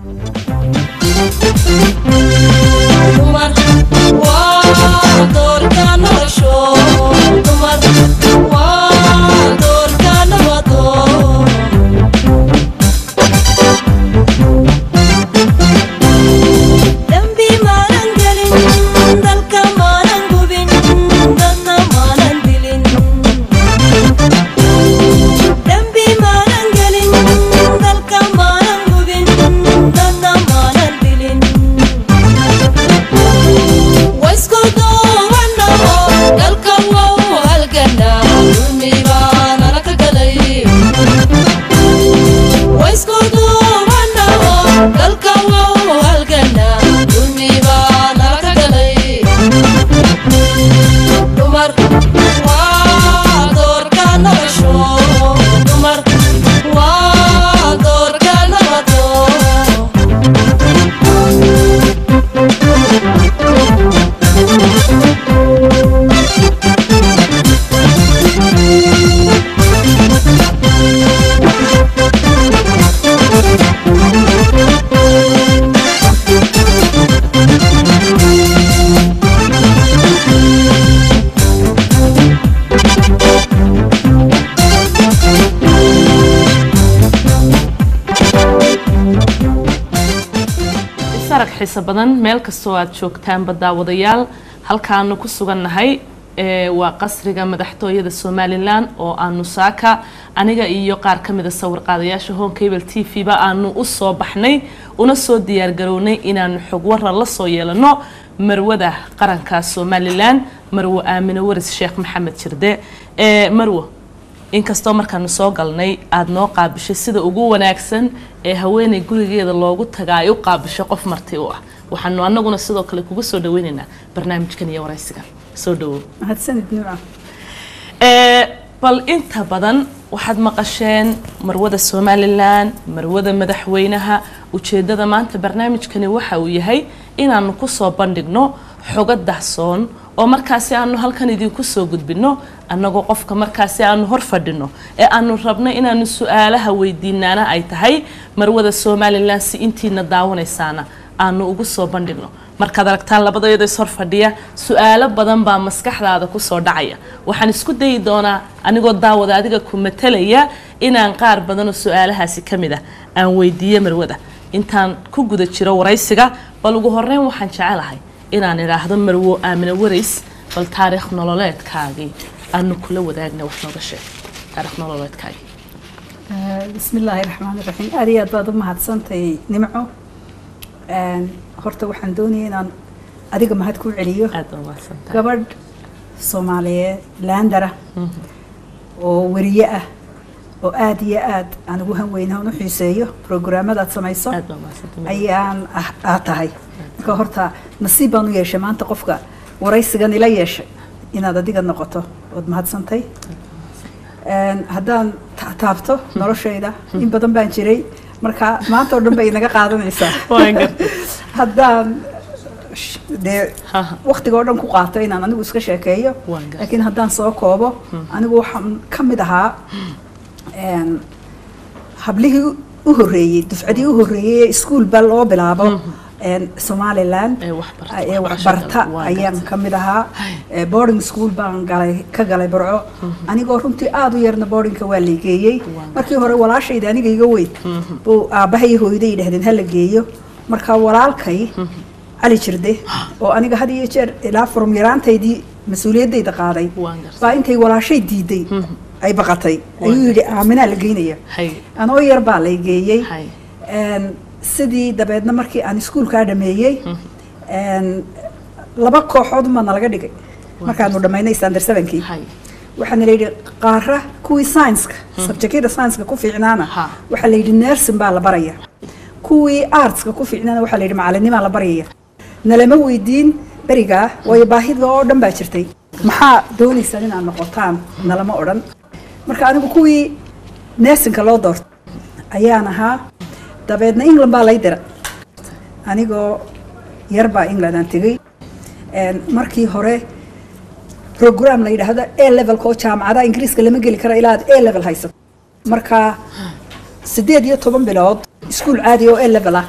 dumar waa doorka nolosho dumar waa doorka nabado dambi maanan gelin dalka maanan gubin dadna maanan dilin dambi maanan gelin dalka maanan gubin dadna maanan dilin waisku duubanaho dalka wow halgana dulmi baa nala ka galay waisku duubanaho dalka wow halgana dulmi baa nala ka galay dumar waa doorka nolosho dumar waa doorka nabado isarag xiiso badan meel kastoo aad joogtaanba daawadayaal halkaanu ku sugannahay ee waa qasriga madaxtooyada somalilan oo aanu saaka aniga iyo qaar ka mida sawirqaadayaasha home cable t v ba aanu u soo baxnay una soo diyaargarownay inaanu xog waran la soo yeelano marwada qaranka somalilan marwo aamine waris sheekh maxamed jirde ee marwo inkastoo markaanu soo galnay aada noo qaabishay sida ugu wanaagsan ee haweeney gurigeeda loogu taga ay u qaabishay qof marti u ah waxaanu anaguna sidoo kale kugu soo dhaweynaynaa barnaamijkan iyo waraysigan soo dhawow mahadsanid nimca Ee, bal inta badan waxaad maqasheen marwada somalilan marwada madaxweynaha ujeedada maanta barnaamijkani waxa uu yahay inaanu kusoo bandhigno xogo dahsoon oo markaasi aanu halkan idinku soo gudbino annagoo qofka markaasi aanu hor fadhino ee aanu rabno inaanu su-aalaha weydiinaana ay tahay marwada somalilan si intiina daawanaysaana aanu ugu soo bandhigno markaad aragtaan labadayada is hor fadhiya su-aalo badan baa maskaxdaada kusoo dhacaya waxaan isku dayi doonaa anigoo daawada adiga ku matalaya inaan qaar badanoo su-aalahaasi ka mid ah aan weydiiyo marwada intaan ku guda jiro waraysiga bal ugu horeyn waxaan jecelahay inaan idhaahdo marwo aamine warays bal taariikh nololeedkaagii aanu kula wadaagna wax nooga sheeg taariikh nololeedkaagii bismi illaahi raxmaani raxiim aad iyo aad baad u mahadsantahay nimco Een, horta waxaan doonaya inaan adiga mahad ku celiyo aad baa mahadsantahay gabadh soomaaliyeed laandara oo weriye ah oo aad iyo aad aan ugu hanweynaha u xiiseeyo programmadaad samayso aad baa mahadsantahay ayaan ah- aad tahay marka horta nasiib baan u yeeshay maanta qofka waraysigan ila yeeshay inaad adiga noqoto ood mahadsantay Een, haddaan ta- taabto noloshayda in badan baan jiray marka maanta oo dhan bay inaga qaadanaysaa Waan gartay. haddaan sh- dee Ha, ha. waqtiga oo dhan ku qaato inaan anigu iska sheekeeyo Waan gartay. laakiin haddaan soo koobo anigu waxaan ka mid ahaa een, hablihii u- u horreeyey dufcadii u horreeyey ee iskuulba loo bilaabo een, somaliland Ee waxbarta- ee waxbarashada, waxbarta waan ayaan gartay. ka mid ahaa Hay. Ee, boarding school baan galay ka galay barco anigoo runtii aada u yarna boardingka waa la geeyey Waan markii hore walaashayda aniga iga weyn buu aabbahay iyo hooyaday yidhahdeen hala geeyo marka walaalkay cali jirde oo aniga had iyo jeer ilaa furum yaraantaydii mas-uuliyaddayda qaaday Waan gartay. baa intay walaashay diiday ay baqatay ayuu yidhi aaminaa la geynaya hay anoo yar baa lay geeyey hay Een, sidii dabeedna markii aan iskuulkaa dhameeyey een, laba kooxood ma nalaga dhigay markaanu dhammaynay standard sevenkii hay waxaana la yidhi qaara kuwii science-ka subjectyada science-ka ku fiicnaana Ha. waxaa la yidhi nursing baa la baraya kuwii artska ku fiicnaana waxaa la yidhi macalinimaa la baraya nalama weydiin berigaa waayo baahida oo dhan baa jirtay maxaa doonaysaan inaad noqotaan nalama odhan marka anigu kuwii nursingka loo doortay ayaan ahaa dabeedna england baa lay dira anigoo yar baa england aan tegey Een, markii hore program la yidhaahdo a levelka oo jaamacadaha ingiriiska lama geli kara ilaa aad a level haysato marka sideed iyo toban bilood iskuul caadi oo a level ah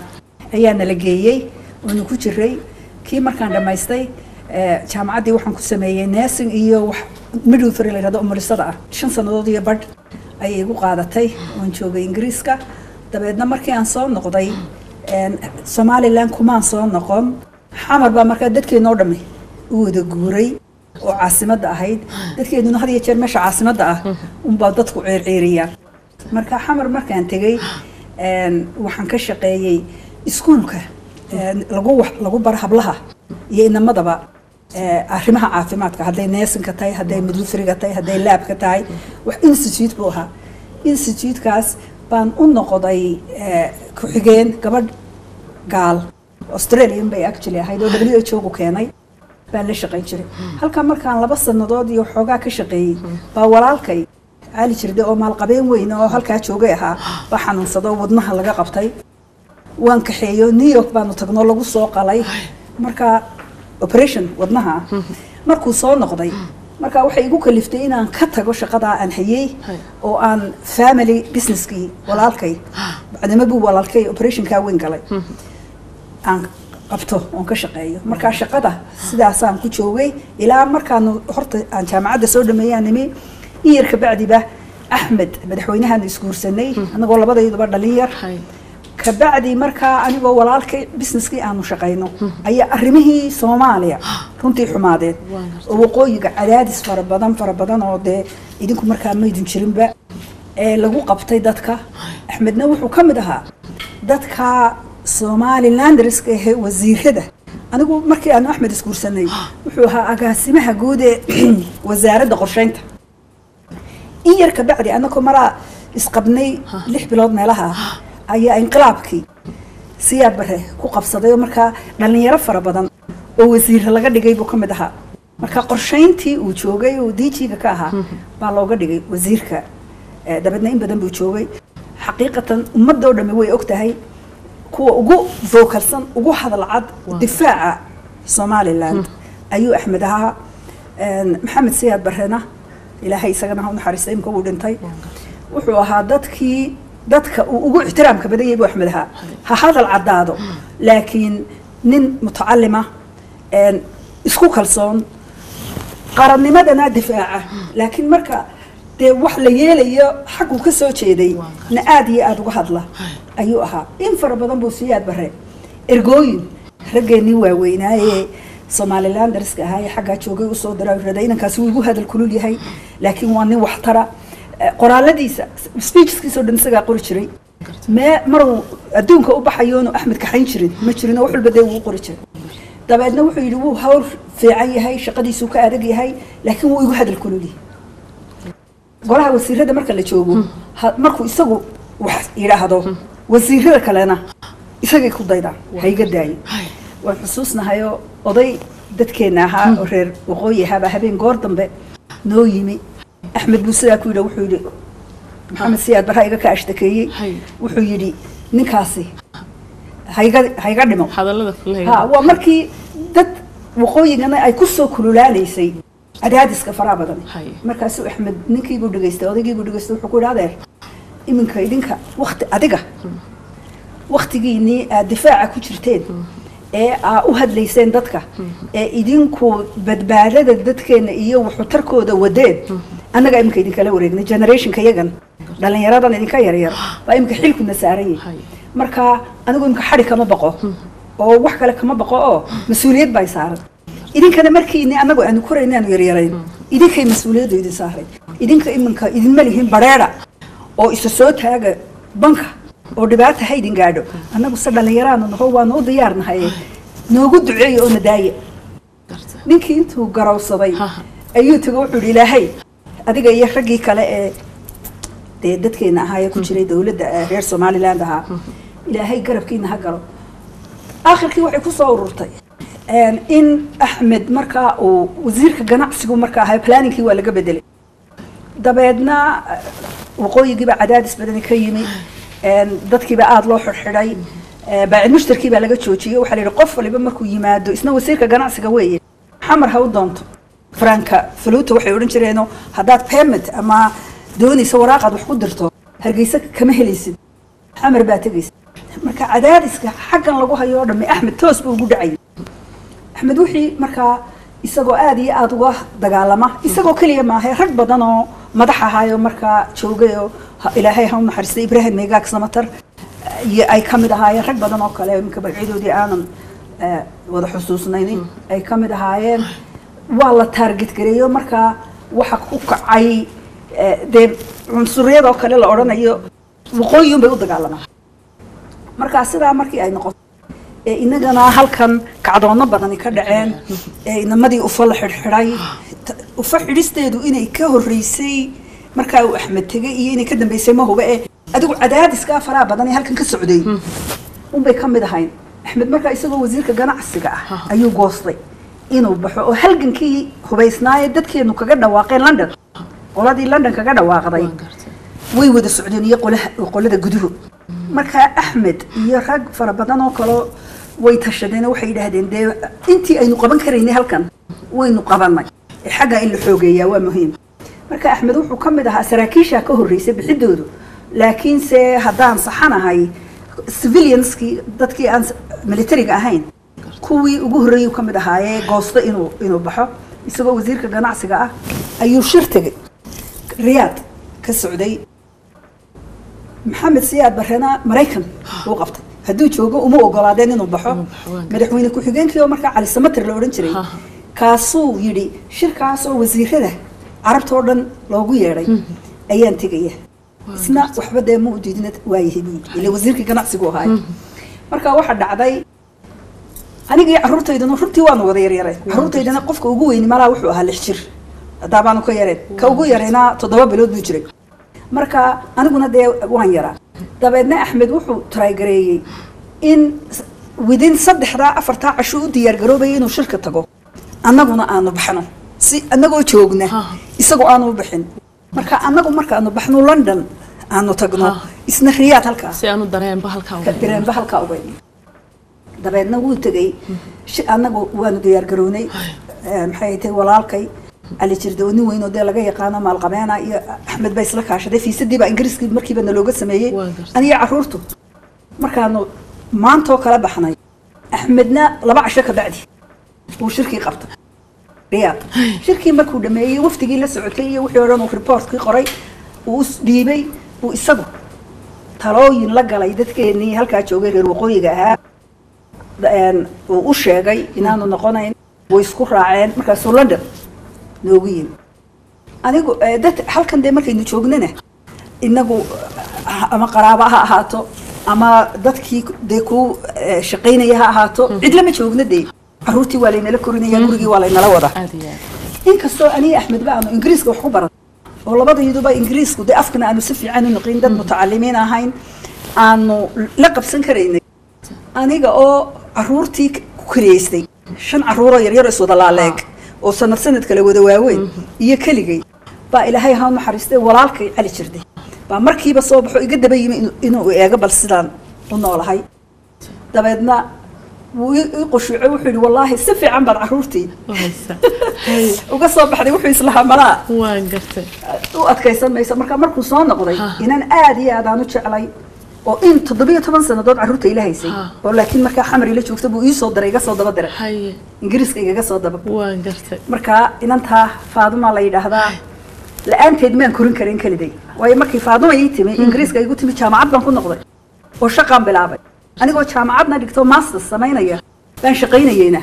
ayaa nala geeyey oonu ku jiray kii markaan dhammaystay eh, jaamacaddii waxaan ku sameeyey nursing iyo wax midwifery la yidhahdo umulisada ah shan sannadood iyo badh ayay igu qaadatay oon joogay ingiriiska dabeedna markii aan soo noqday een, somaliland kumaan soo noqon xamar baa markaa dadkeenoo dhammi u wada guuray oo caasimadda ahayd dadkeeduna had iyo jeer meesha caasimadda ah unbaa dadku ceerceeriyaan marka xamar markaan tegey een, waxaan ka shaqeeyey iskuulka een, lagu wax- lagu bar hablaha iyo inamadaba ee, arrimaha caafimaadka hadday neesinka tahay hadday midwifriga tahay hadday laabka tahay wax institute buu ahaa institutekaas baan u noqday ee, ku-xigeen gabadh gaal australian bay actually ahayd oo w h o gu keenay baan la shaqayn jiray halkaa markaan laba sannadood iyo xoogaa ka shaqeeyey baa walaalkay cali jirde oo maalqabeen weyn oo halkaa joogay ahaa baa xanuunsado wadnaha laga qabtay waan kaxeeyo new york baanu tagno lagu soo qalay marka operation wadnaha ah markuu soo noqday marka waxay igu kaliftay inaan ka tago shaqadaa aan hayey oo aan family businesskii walaalkay bacdama buu walaalkay operationkaa weyn galay aan qabto oon ka shaqeeyo markaa shaqada sidaasaan ku joogay ilaa markaanu horta aan jaamacadda soo dhameeyaan nimi in yar kabacdiba axmed madaxweynahaanu isguursanay anagoo labadayduba dhalin yar Hay. kabacdi markaa anigoo walaalkay businesskii aanu shaqayno ayaa arrimihii soomaaliya runtii xumaadeen oo waqooyiga cadaadis fara badan fara badan oo dee idinku markaa maydin jirinba ee lagu qabtay dadka axmedna wuxuu ka mid ahaa dadka somalilandriska ahee wasiirada anigu markii aanu axmed isguursanay wuxuu ahaa agaasimaha guud ee wasaaradda qorsheynta in yar kabacdi anakoo maraa isqabnay lix bilood meelaha ah ayaa inqilaabkii siyaad bare ku qabsaday oo markaa dhallinyaro fara badan oo wasiirra laga dhigay buu ka mid ahaa marka qorshayntii uu joogay oo diijiga ka ahaa baa looga dhigay wasiirka Eh, dabeedna in badan buu joogay xaqiiqatan ummadoo dhammi way og tahay kuwa ugu vocalsan ugu hadal cad difaaca somaliland ayuu axmed ahaa Een, maxamed siyaad barrena ilaahay isagana ha u naxariista imka uu dhintay wuxuu ahaa dadkii dadka uu ugu ixtiraamka badan yahay buu axmed ahaa ha hadal caddaado laakiin nin mutacalima een, isku kalsoon qarannimadana difaaca laakiin marka dee wax la yeelayo xagguu ka soo jeeday na aada iyo aada uga hadla ayuu ahaa in fara badan buu siyaad bare ergooyin raggeenii waaweynaaye somaliland dariska ahaa ee xaggaa joogay usoo dira raday inankaasi wuu igu hadal kulul yahay laakiin waa nin waxtara Eh, qoraaladiisa speechskiisoo dhan isagaa qori jiray mee maruu adduunka u baxayoonu axmed kaxayn jirin ma jirin oo wax walba dee wuu qori jiray dabeedna wuxuu yidhi wuu hawl fiican yahay shaqadiisuu ka adag yahay laakiin wuu igu hadal kulul yahay golaha wasiirada marka la joogo ha- markuu isagu wax yidhaahdo wasiirada kalena isagay ku daydaan hayga daayo waan xusuusnahayoo oday dadkeenna ahaa oo reer waqooyi ahaabaa habeen goor dambe noo yimi axmed buu sidaa ku yidhi wuxuu yidhi maxamed siyaad barra iga ka ashtakeeyey Hay. wuxuu yidhi ninkaasi hayga hayga dhimo hadallada ha kulahayga waa markii dad waqooyigana ay ku soo kululaanaysay cadaadiska faraha badan Hay. markaasuu axmed ninkiibuu dhegaystay odaygiibuu dhegaystay wuxuu ku yidhi adeer iminka idinka wakti adiga waktigiinii aad difaaca ku jirteen ee aa u hadlayseen dadka ee idinku badbaadada dadkeena iyo waxutarkooda wadeen annaga iminka idinkala wareegnay generationka yagan dhallinyaradan idinka yaryar baa iminka xilkuna saaran yahay Hay. marka anigu imika xadhi kama baqo oo wax kale kama baqo oo mas-uuliyad baa saaran idinkana markiini anagu aanu korayna aanu yaryarayn idinkay mas-uuliyaddu idin saaray idinka iminka idinma lihin bareera oo isa soo taaga banka oo dhibaata ha idin gaadho annagu se dhallinyaraanu naho waanu u diyaarnahay noogu duceeya oo nadaaya ninkii intuu garowsaday ayuu tago wuxuu yidhi ilaahay adiga iyo raggii kale ee dee dadkeena ahaa ee ku jiray dowladda ee reer somaliland ahaa ilaahay garabkiina ha galo aakhirkii waxay ku soo ururtay een, in axmed markaa uu wasiirka ganacsigu markaa ahaa planningkii waa laga bedelay dabeedna eh, waqooyigiiba cadaadis badani ka yimi een, dadkiiba aada loo xidhxidhay eh, baacid mushtarkii baa laga joojiyey waxaa la yidhi qof waliba markuu yimaado isna wasiirka ganacsiga weeye xamar ha u doonto franka faluuta waxay odhan jireenoo haddaad permit ama doonaysa waraaqaad wax ku dirto hargeysa kama helaysid xamar baa tegaysa marka cadaadiska xaggan lagu hayo oo dhamme axmed toos buu ugu dhacay axmed wixii markaa isagoo aada iyo aada uga dagaalama isagoo keliya maahay rag badan oo madax ahaayo markaa joogay oo ha- ilaahay ha u naxariistay ibraahim meegaag samatar iyo ay ka mid ahaayeen rag badan oo kale iminka magacyadoodii aanan eh, wada xusuusnaynin ay ka mid ahaayeen waa la taarget gareeyo markaa waxa ku kacay eh, dee cunsuriyadoo kale la odhanayo waqooyi unbay u dagaalamaan markaa sidaa markii ay noqoto ee inagana halkan kacdoono badani ka dhaceen ee inamadii ufa la xidhxidhay ta- ufa xidhisteedu inay ka horreysay markaa uu axmed tegay iyo inay ka dambeysay ma huba ee adigu cadaadiskaa faraha badan ee halkan ka socday unbay ka mid ahayn axmed markaa isagoo wasiirka ganacsiga ah ayuu goostay inuu baxo oo halgankii hubaysnaaye dadkeenu kaga dhawaaqeen london qoladii london kaga dhawaaqday waan gartay way wada socdeen iyo qolaha qolada guduhu markaa axmed iyo rag fara badan oo kaleo way tashadeen oo waxay yidhaahdeen dee intii aynu qaban karaynay halkan waynu qabanay ee xagga in la xoogeeyaa waa muhiim marka axmed wuxuu ka mid ahaa saraakiisha ka horreysay bixidoodu laakiinse haddaan saxanahay civilianskii dadkii aan militariga ahayn kuwii ugu horreeyuu ka mid ahaayee goosto inuu inuu baxo isagoo wasiirka ganacsiga ah ayuu shir tegay riyaad ka socday maxamed siyaad barrena maraykan uu qabtay hadduu joogo uma ogolaadeen inuu baxo madaxweyne ku-xigeenkii oo markaa cali samater la odhan jiray Ha. kaasuu yidhi shirkaas oo wasiirada carabta oo dhan loogu yeedhay ayaan tegaya isna waxba dee ma u diidina waayahay buu yidhi ila wasiirkii ganacsigu ahaay marka waxaa dhacday aniga iyo carruurtaydana runtii waanu wada yaryareen carruurtaydana qofka ugu weyni malaa wuxuu ahaa lix jir haddaabaanu ka yareen ka ugu yarayna toddoba bilood buu jiray marka aniguna dee waan yaraa dabeedna axmed wuxuu trygareeyey in s- within saddexdaa afartaa casho u diyaargaroobaya inuu shirka tago annaguna aanu baxno si annagoo joogna Ha. isagoo aanu u bixin marka annagu markaanu baxno london aanu tagno Ha. isna riyaad halkaas si aanu dareenba halkaa uga dhigo. dareenba halkaa uga dabeedna wuu tegey shi- annagu waanu diyaargarownay Eh, maxay tahay walaalkay cali jirde oo nin weyn oo dee laga yaqaano maalqabeena iyo axmed baa isla kaashaday fiisadii baa ingiriiskii markiiba nalooga sameeyey Waa gartay. aniga carruurtu markaanu maantoo kala baxnay axmedna laba casho ka bacdi uu shirkii qabtay riyaad shirkii markuu dhameeyey wafdigii la socotay iyo wixii o dhan uu reportkii qoray uu is dhiibay uu isagu talooyin la galay dadkeenii halkaa joogay reer waqooyiga ahaa een, uu u sheegay inaanu noqonayn way isku raaceen markaasuu london noogu yimi anigu eh, dad halkan dee markaynu joognana inagu ah, ama qaraaba ha ahaato ama dadkii dee ku eh, shaqaynaya ha ahaato cid lama joogna dee carruurtii waa laynala korinaya gurigii waa laynala wada aad iyo aad inkastoo aniga axmed ba aanu ingiriiska wax ku baran oo labadayduba ingiriisku dee afkana aanu si fiican u noqin dad mutacalimiin ahayn aanu la qabsan karaynay aniga oo caruurtii ku kariyeystay shan caruuroo yaryar oo iswada laaleeg oo sanad sanad kale wada waaweyn iyo keligay baa ilaahay ha u naxariistay walaalkay cali jirday baa markiiba soo baxo iga daba yimi inuu- inuu eego bal sidaan u noolahay dabeedna wuu i i qushuucay wuxuu yidhi wallaahi si fiican baad caruurtii wahaysa uga soo baxday wuxuu islahaa malaa waan gartay u adkaysan mayso marka markuu soo noqday Ha. inan aad iyo aad aan u jeclay oo in toddobiyo toban sannadood carruurta ila haysay Ha. oo laakiin markaa xamar ila joogta buu ii soo diray iga soo daba diray haye ingiriiska igaga soo daba waan gartay marka inantaa faaduma la yidhaahdaa la-aanteed maan korin karin keliday waayo markii faaduma ii timi ingiriiska igu timi jaamacad baan ku noqday oo shaqaan bilaabay anigoo jaamacadna dhigto masters samaynaya baan shaqaynayeyna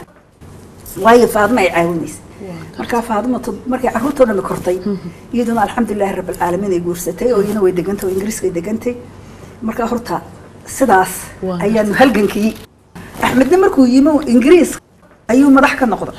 waayo faaduma ay caawinaysa markaa faaduma tod- markay carruurtoo dhan kortay iyaduna alxamdulilahi rabbilcaalamiin ay guursatay oo iyana way degantay oo ingiriiska ay degantay markaa horta sidaas Waa ayaanu halgankii axmedna markuu yimi ingiriiska ayuu madax ka noqday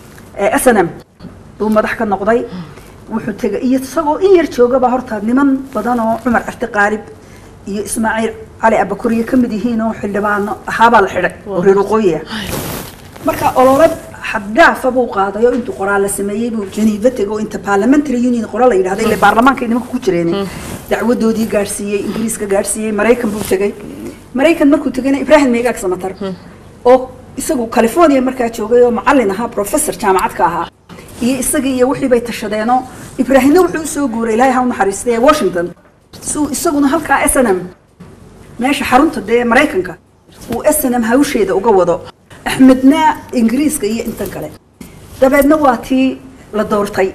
ee snm buu madax ka noqday wuxuu tegay iyo isagoo in yar joogaba horta niman badan oo cumar arti qaalib iyo ismaaciil cali abakuriye ka mid yihiin oo xildhibaano ahaabaa la xidhay oo reer waqooyi ah marka olole xaddhaafa buu qaaday oo intuu qoraal la sameeyey buu janiiva tegay oo inta parliamentary union qora la yidhahda ile baarlamaanka nimanka ku jireen dacwadoodii gaadhsiiyey ingiriiska gaadhsiiyey maraykan buu tegey maraykan markuu tegayna ibraahim meegaag samatar oo isagu california markaa joogay oo macallin ahaa professor jaamacad ka ahaa iyo isagii iyo wixii bay tashadeenoo ibraahimna wuxuu usoo guuray ilaahay ha u naxariistay ee washington si uu isaguna halkaa s n m meesha xarunta dee maraykanka uu snm hawsheeda uga wado axmedna ingiriiska iyo intan kale dabeedna waa tii la doortay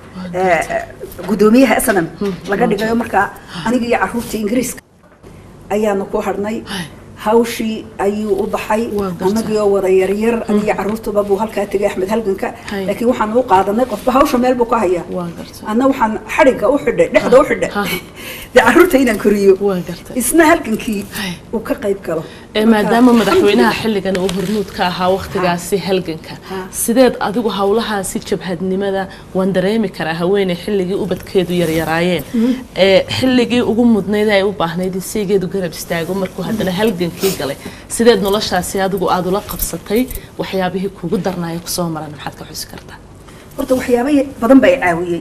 eh, guddoomiyaha snm laga dhigayo markaa aniga iyo caruurtii ingiriiska ayaanu ku hadhnay hawshii ayuu u baxay Waa gartay. annagii oo wada yaryar aniga caruurtuba buu halkaa tegay axmed halganka Hay. laakiin waxaan u qaadanay qofba hawsha meel buu ka hayaa waa gartay anna waxaan xadhigga u xidhay dhexda u xidhay Ha. dee caruurta inaan koriyo waa gartay isna halgankii Hay. uu ka qayb galo ee maadaama madaxweynaha xilligan uu hormuud ka ahaa wakhtigaasi halganka sideed adigu howlahaasi jabhadnimada waan dareemi karaa haweeney xilligii ubadkeedu yaryaraayeen ee xilligii ugu mudnayd ay u baahnayd in saygeedu garab istaago markuu haddana halgankii galay sideed noloshaasi adigu aada ula qabsatay waxyaabihii kugu darnaaya kusoo maran maxaad ka xusi kartaa horta waxyaaba badan baa i caawiyey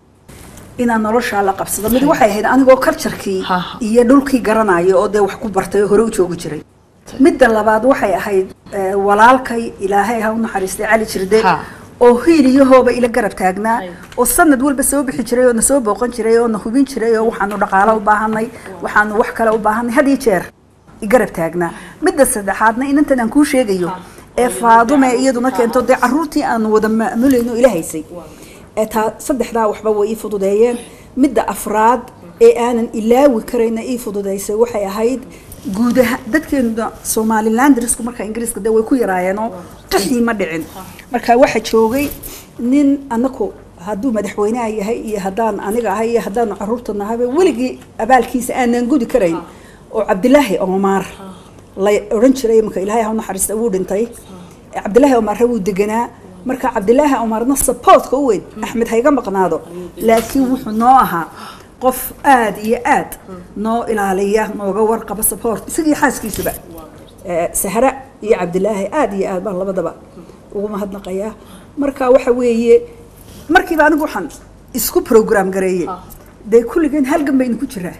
inaan noloshaa la qabsado mid waxay ahayd anigoo karjarkii Ha, ha. iyo dhulkii garanayo oo dee wax ku bartay oo hore u joogi jiray midda labaad waxay ahayd eh, walaalkay ilaahay ha u naxariistay cali jirde Ha. oo hiiliyahooba ila garab taagnaa Ay. oo sanad walba soo bixi jiray oo na soo booqan jiray oo na hubin jiray oo waxaanu dhaqaalo u baahanay waxaanu wax kale u baahanay had iyo jeer i garab taagnaa midda saddexaadna inantan aan kuu sheegayo ee faadume iyaduna keento dee caruurtii aanu wada maamulayno ila haysay ee taa saddexdaa waxba way ii fududeeyeen midda afraad ee aanan ilaawi karayna ii fududeysay waxay ahayd guud ahaan dadkeena somalilandrisku marka ingiriiska dee way ku yaraayeenoo qaxii ma dhicin marka waxa joogay nin anaku hadduu madaxweynaha yahay iyo haddaan aniga ahay iyo haddaanu caruurta nahayba weligii abaalkiisa aanan gudi karayn oo cabdilaahi omaar la odhan jiray marka ilaahay ha u naxariista wuu dhintay cabdilaahi omaarre wuu deganaa marka cabdilaahi omaarna supportka u weyn axmed hayga maqnaado laakiin wuxuu noo ahaa qof aad iyo aad noo ilaaliya nooga warqaba support isagii xaaskiisuba Eh, sahra iyo cabdilaahi aad iyo aad baan labadaba ugu mahadnaqayaa marka waxa weeye markiiba anigu waxaan isku program gareeyey dee kulligeen halgan baynu ku jiraa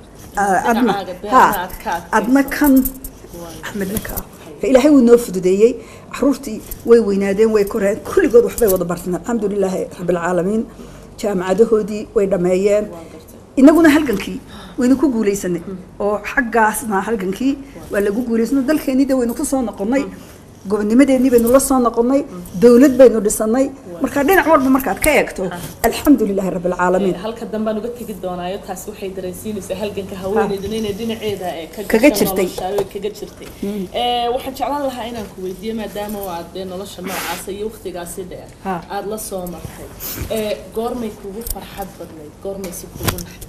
Ah, adna Dhinacaaga beerna ha aad ka adkaysay. adna kan axmedna ka ka ilaahay wuu noo fududeeyey caruurtii way weynaadeen way koreen kulligood waxbay wada barteen alxamdu lilaahi rabbilcaalamiin jaamacadahoodii way dhammeeyeen inaguna halgankii waynu ku guulaysanay oo xaggaasna halgankii waa lagu guulaysano dalkeennii de waynu ku soo noqonnay gobonnimadeennii baynu la soo noqonnay dowlad baynu dhisanay marka dhinac walba markaad ka eegto alxamdu lilaahi rabbilcaalamiin halka dambaan uga tegi doonaayo taasi waxay dareensiinaysaa halganka haweeneyduna inay dhinaceeda ee ka Kaga gashay jirtay. nolosha, ay kaga jirtay Ee, waxaan jeclaan lahaa inaan ku weydiiyo maadaama oo aad dee nolosha noocaasa iyo waqtigaasi dheer Ha. aad la soo martay ee goormay kugu farxad badnayd goormaysi kugu naxdin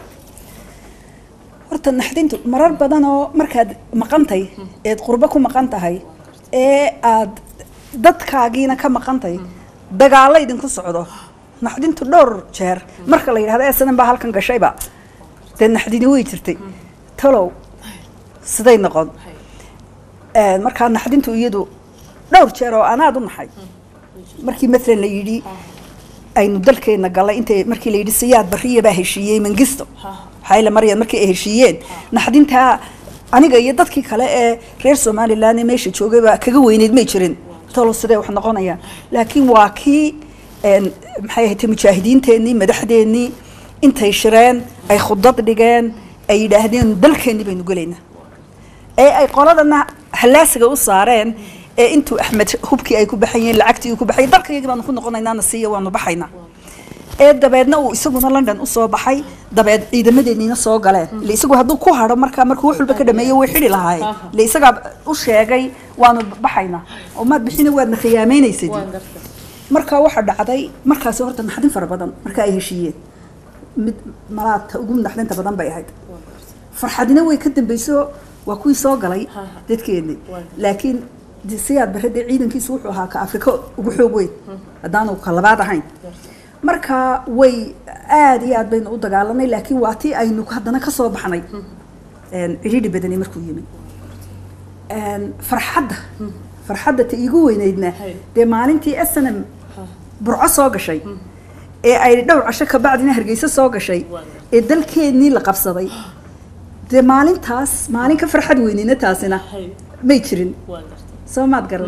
horta naxdintu marar badan oo markaad maqantay eed qurbo ku maqan tahay ee aad dadkaagiina ka maqantay dagaalo idinku socdo naxdintu dhowr jeer marka la yidhahdo esanan baa halkan gashayba dee naxdini way jirtay talow siday noqon Een, markaa naxdintu iyadu dhowr jeer oo anaad u naxay markii maalan la yidhi aynu dalkeena galay intay markii la yidhi siyaad bariya baa heshiiyey mangisto xayla maryan markii ay heshiiyeen naxdintaa aniga iyo dadkii kale ee reer somaliland ee meesha joogay baa kaga weyneyd may jirin talo sidee wax noqonayaan laakiin waa kii een, maxay ahayd mujaahidiinteennii madaxdeennii intay shireen ay khudad dhigeen ay yidhaahdeen dalkeennii baynu gelaynaa ee ay qoladana hallaasiga u saareen ee intuu axmed hubkii ay ku baxayeen lacagtii uu ku baxay dalkayagi baanu ku noqonaynaana siiya waanu baxaynaa ee dabeedna uu isaguna london usoo baxay dabeed ciidamadeeniina soo galeen ile isagu hadduu ku hadho markaa markuu wax walba ka dhameeyo way xidhi lahaayeen ile isagaa u sheegay waanu baxaynaa oo maad bixina waadna khiyaameynaysid waan gartay markaa waxaa dhacday markaasi horta naxdin fara badan marka ay heshiiyeen mid malaadka ugu naxdinta badan bay ahayd farxadina way ka dambayso waa kuwii soo galay dadkeennii laakiin de siyaad bare dee ciidankiisu wuxuu ahaa ka afrika ugu xoog weyn haddaanu ka labaad ahayn marka way aad iyo aad baynu u dagaalanay laakiin waa tii aynu haddana ka soo baxnay een, cidhiidhi badani markuu yimid Een, farxadda farxadda ta iigu weyneydna Hay. dee maalintii snm burco soo gashay ee ay dhowr casho kabacdina hargeysa soo gashay ee dalkeennii la qabsaday dee maalintaas maalin ka farxad weyneyna taasina hay may jirin waan gartay soo maad garan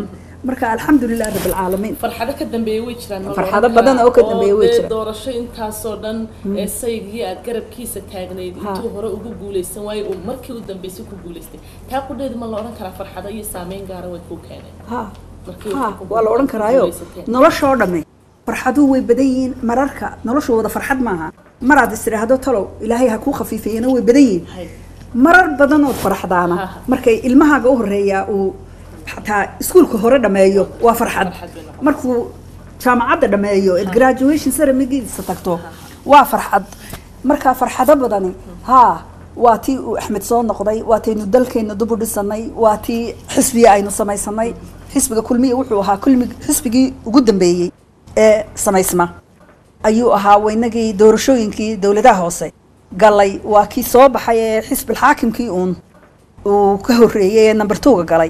marka alxamdulilah rabilcaalamiin farxado ka dambeeya way jiraan ma la Farxado oran badan karaa? oo ka dambeeya way dee jiraan. doorasho intaasoo dhan ee saygii aad garabkiisa taagnayd Ha. intuu hore ugu guuleysan waayo uu markii u dambeysay ku guuleystay taa qudheedu ma la oran karaa farxado iyo saameyn gaara way kuu keeneen ha markii ha uu ku waa la odhan karaayo guuleysateen. noloshoo dhamme farxaduhu way badan yihiin mararka noloshooda farxad maaha maraad is tidhaahdo talow ilaahay ha kuu khafiifeeyana way badan yihiin Hay. marar badan ood faraxdaana Ha. markay ilmahaaga u horeeyaa uu xataa iskuulka hore dhammeeyo waa farxad Farxad bay noqon. markuu jaamacadda dhammeeyo ee graduation ceremonigiisa tagto waa farxad markaa farxado badani haa waa tii uu axmed soo noqday waa taynu dalkeena dib u dhisanay waa tii xisbiga aynu samaysanay xisbiga kulmiya wuxuu ahaa kulmi xisbigii ugu dambeeyey ee samaysma ayuu ahaa waynagii doorashooyinkii dowladaha hoose galay waa kii soo baxay ee xisbilxaakimkii uun uu ka horreeyey ee number two-ga galay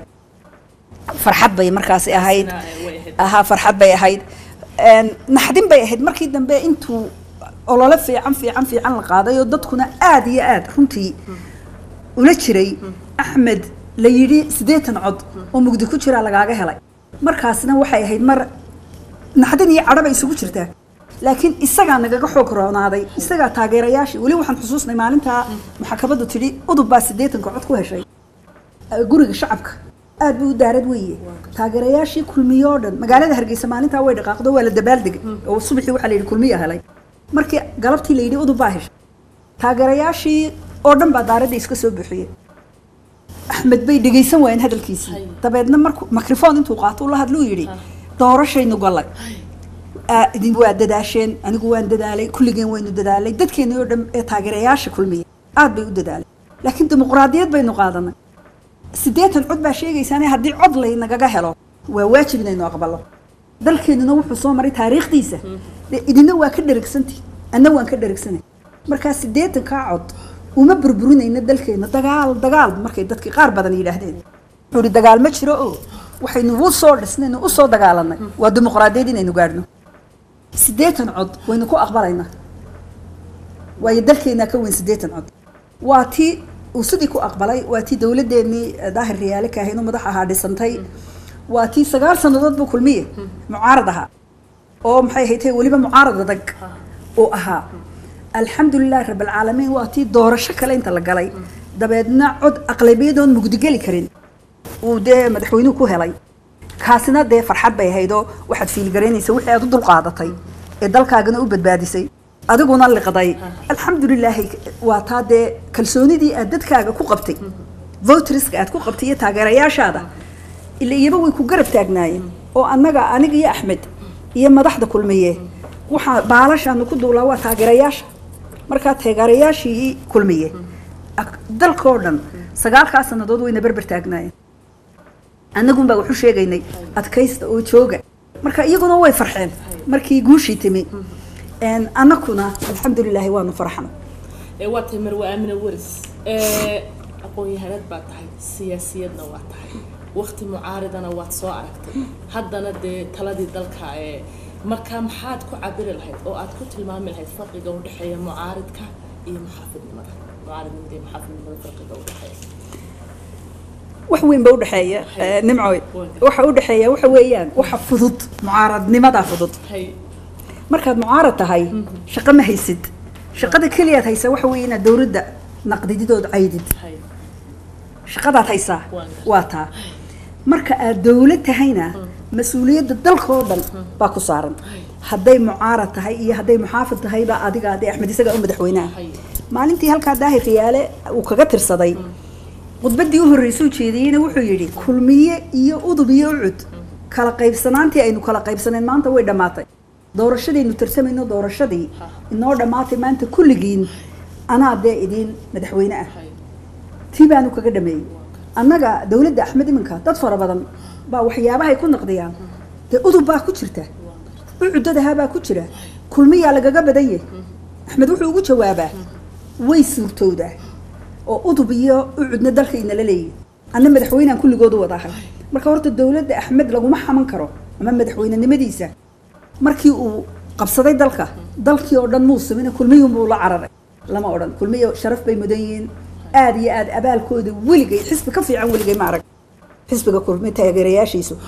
farxad bay markaasi ahayd Sina, eh, way ahayd. ahaa farxad bay ahayd Een, naxdin bay ahayd markii dambe intuu olole fiican fiican fiican la qaaday oo dadkuna aad iyo aad runtii ula jiray axmed la yidhi siddeetan cod oo mugdi ku jiraa lagaaga helay markaasna waxay ahayd mar naxdin iyo cadho bay isugu jirtaa laakiin isagaa nagaga xoog roonaaday isagaa taageerayaashii weli waxaan xusuusnay maalintaa maxkamaddu tidhi udub baa siddeetanka cod ku heshay guriga shacabka aad buu u daarad weeye taageerayaashii kulmiye oo dhan magaalada hargeysa maalintaa way dhaqaaqdo waa la dabaaldegay oo subaxii waxaa la yidhi kulmiya helay markii galabtii la yidhi udub baa heshay taageerayaashii oo dhan baa daaradda iska soo buuxiyey axmed bay dhegaysan waayeen hadalkiisii Hay. dabeedna markuu microphone intuu qaato ula hadluu yidhi doorashaynu gallay Aa, idin waa dadaasheen anigu waan dadaalay kulligeen waynu dadaalay dadkeena oo dhan ee taageerayaasha kulmiya aad bay u dadaalay laakiin dimuqraadiyad baynu qaadanay siddeetan cod baa sheegaysaane haddii cod laynagaga helo waa waajib inaynu aqbalo dalkeenuna wuxuu soo maray taariikhdiisa dee idina waa ka dherigsantii anna waan ka dherigsanay markaa siddeetankaa cod uma burburinayna dalkeena dagaal dagaal markay dadkii qaar badan yidhaahdeen wuxuu ihi dagaal ma jiro oo waxaynu u soo dhisnaynu u soo dagaalanay waa dimuqraadiyad inaynu gaadhno siddeetan cod waynu ku aqbalaynaa waayo dalkeenaa ka weyn siddeetan cod waa tii uu sidii ku aqbalay waa tii dowladeennii eh, daahir riyaale kaahaynu madax ahaa dhisantay waa tii sagaal sannadood buu kulmiye mucaarad ahaa oo maxay ahayd weliba mucaarad adag uu ahaa alxamdulilah rabalcaalamiin waa tii doorasho kale inta la galay dabeedna cod aqlabiyadoon mugdigeli karin uu dee madaxweynuhu ku helay kaasina dee farxad bay ahaydoo waxaad fiilgaraynaysa wixii aad u dulqaadatay ee dalkaagana u badbaadisay adiguna liqday alxamdulilaahi waa taa dee kalsoonidii aad dadkaaga ku qabtay voteriska aad ku qabtay iyo taageerayaashaada ila iyaba way ku garab taagnaayeen oo annaga aniga iyo axmed iyo madaxda kulmiye waxaa baalashaanu ku duulaa waa taageerayaasha markaa taageerayaashii kulmiye ak- dalkoo dhan sagaalkaa sannadood wayna berber taagnaayeen annagun baa waxu sheegaynay adkaysta oo jooga marka iyaguna way farxeen markii guushii timi Een, annakuna alxamdulilaahi waanu farxna ee waa tahay marwe aamina waris ee aqoon-yahanad baa tahay siyaasiyadna waa tahay waqti mucaaridana waad soo aragtay haddana dee taladii dalka ee marka maxaad ku cabiri lahayd oo aad ku tilmaami lahayd farqiga u dhexeeya mucaaridka iyo muxaafidnimada mucaaridnimada iyo muxaafidnimada farqiga u dhexeeya wax weyn ba udhexeeya eh, nimcoy waxa udhexeeya waxa weeyaan waxa fudud mucaaradnimadaa fudud hay markaad mucaarad tahay shaqo ma haysid shaqada keliyaad haysaa waxa weeye inaad dowladda naqdididood caydid hay shaqadaad haysaa Waan waa taa marka aad dowlad tahayna mas-uuliyadda dalkoo dhan baa ku saaran hadday mucaarad tahay iyo hadday muxaafid tahayba adiga hadday axmed isaga u madaxweynaha hay maalintii halkaa daahir riyaale uu kaga tirsaday khudbaddii u horreysuu jeediyeyna wuxuu yidhi kulmiye iyo udub iyo ucud kala qaybsanaantii aynu kala qaybsaneen maanta way dhammaatay doorashadaynu tartamayno doorashadii inoo dhammaatay maanta kulligiin anaa dee idiin madaxweyne ah hay tii baanu kaga dhameeyey annaga dowladda axmed iminka dad fara badan baa waxyaabahay ku naqdiyaan dee udub baa ku jirta ucudadahaa baa ku jira kulmiyaa lagaga badan yahay axmed wuxuu ugu jawaabaa way suurtowdaa oo udub iyo ucudna dalka inala leeyihin anna madaxweynean kulligoodu wadahay marka horta dowladda axmed laguma xaman karo ama madaxweynenimadiisa markii uu qabsaday dalka dalkii oo dhan muu samina kulmiyunbuu la cararay lama odhan kulmiyo sharaf bay mudan yihiin aad iyo aad abaalkooda weligay xisbi ka fiican weligay ma arag xisbiga kulmi taageerayaashiisu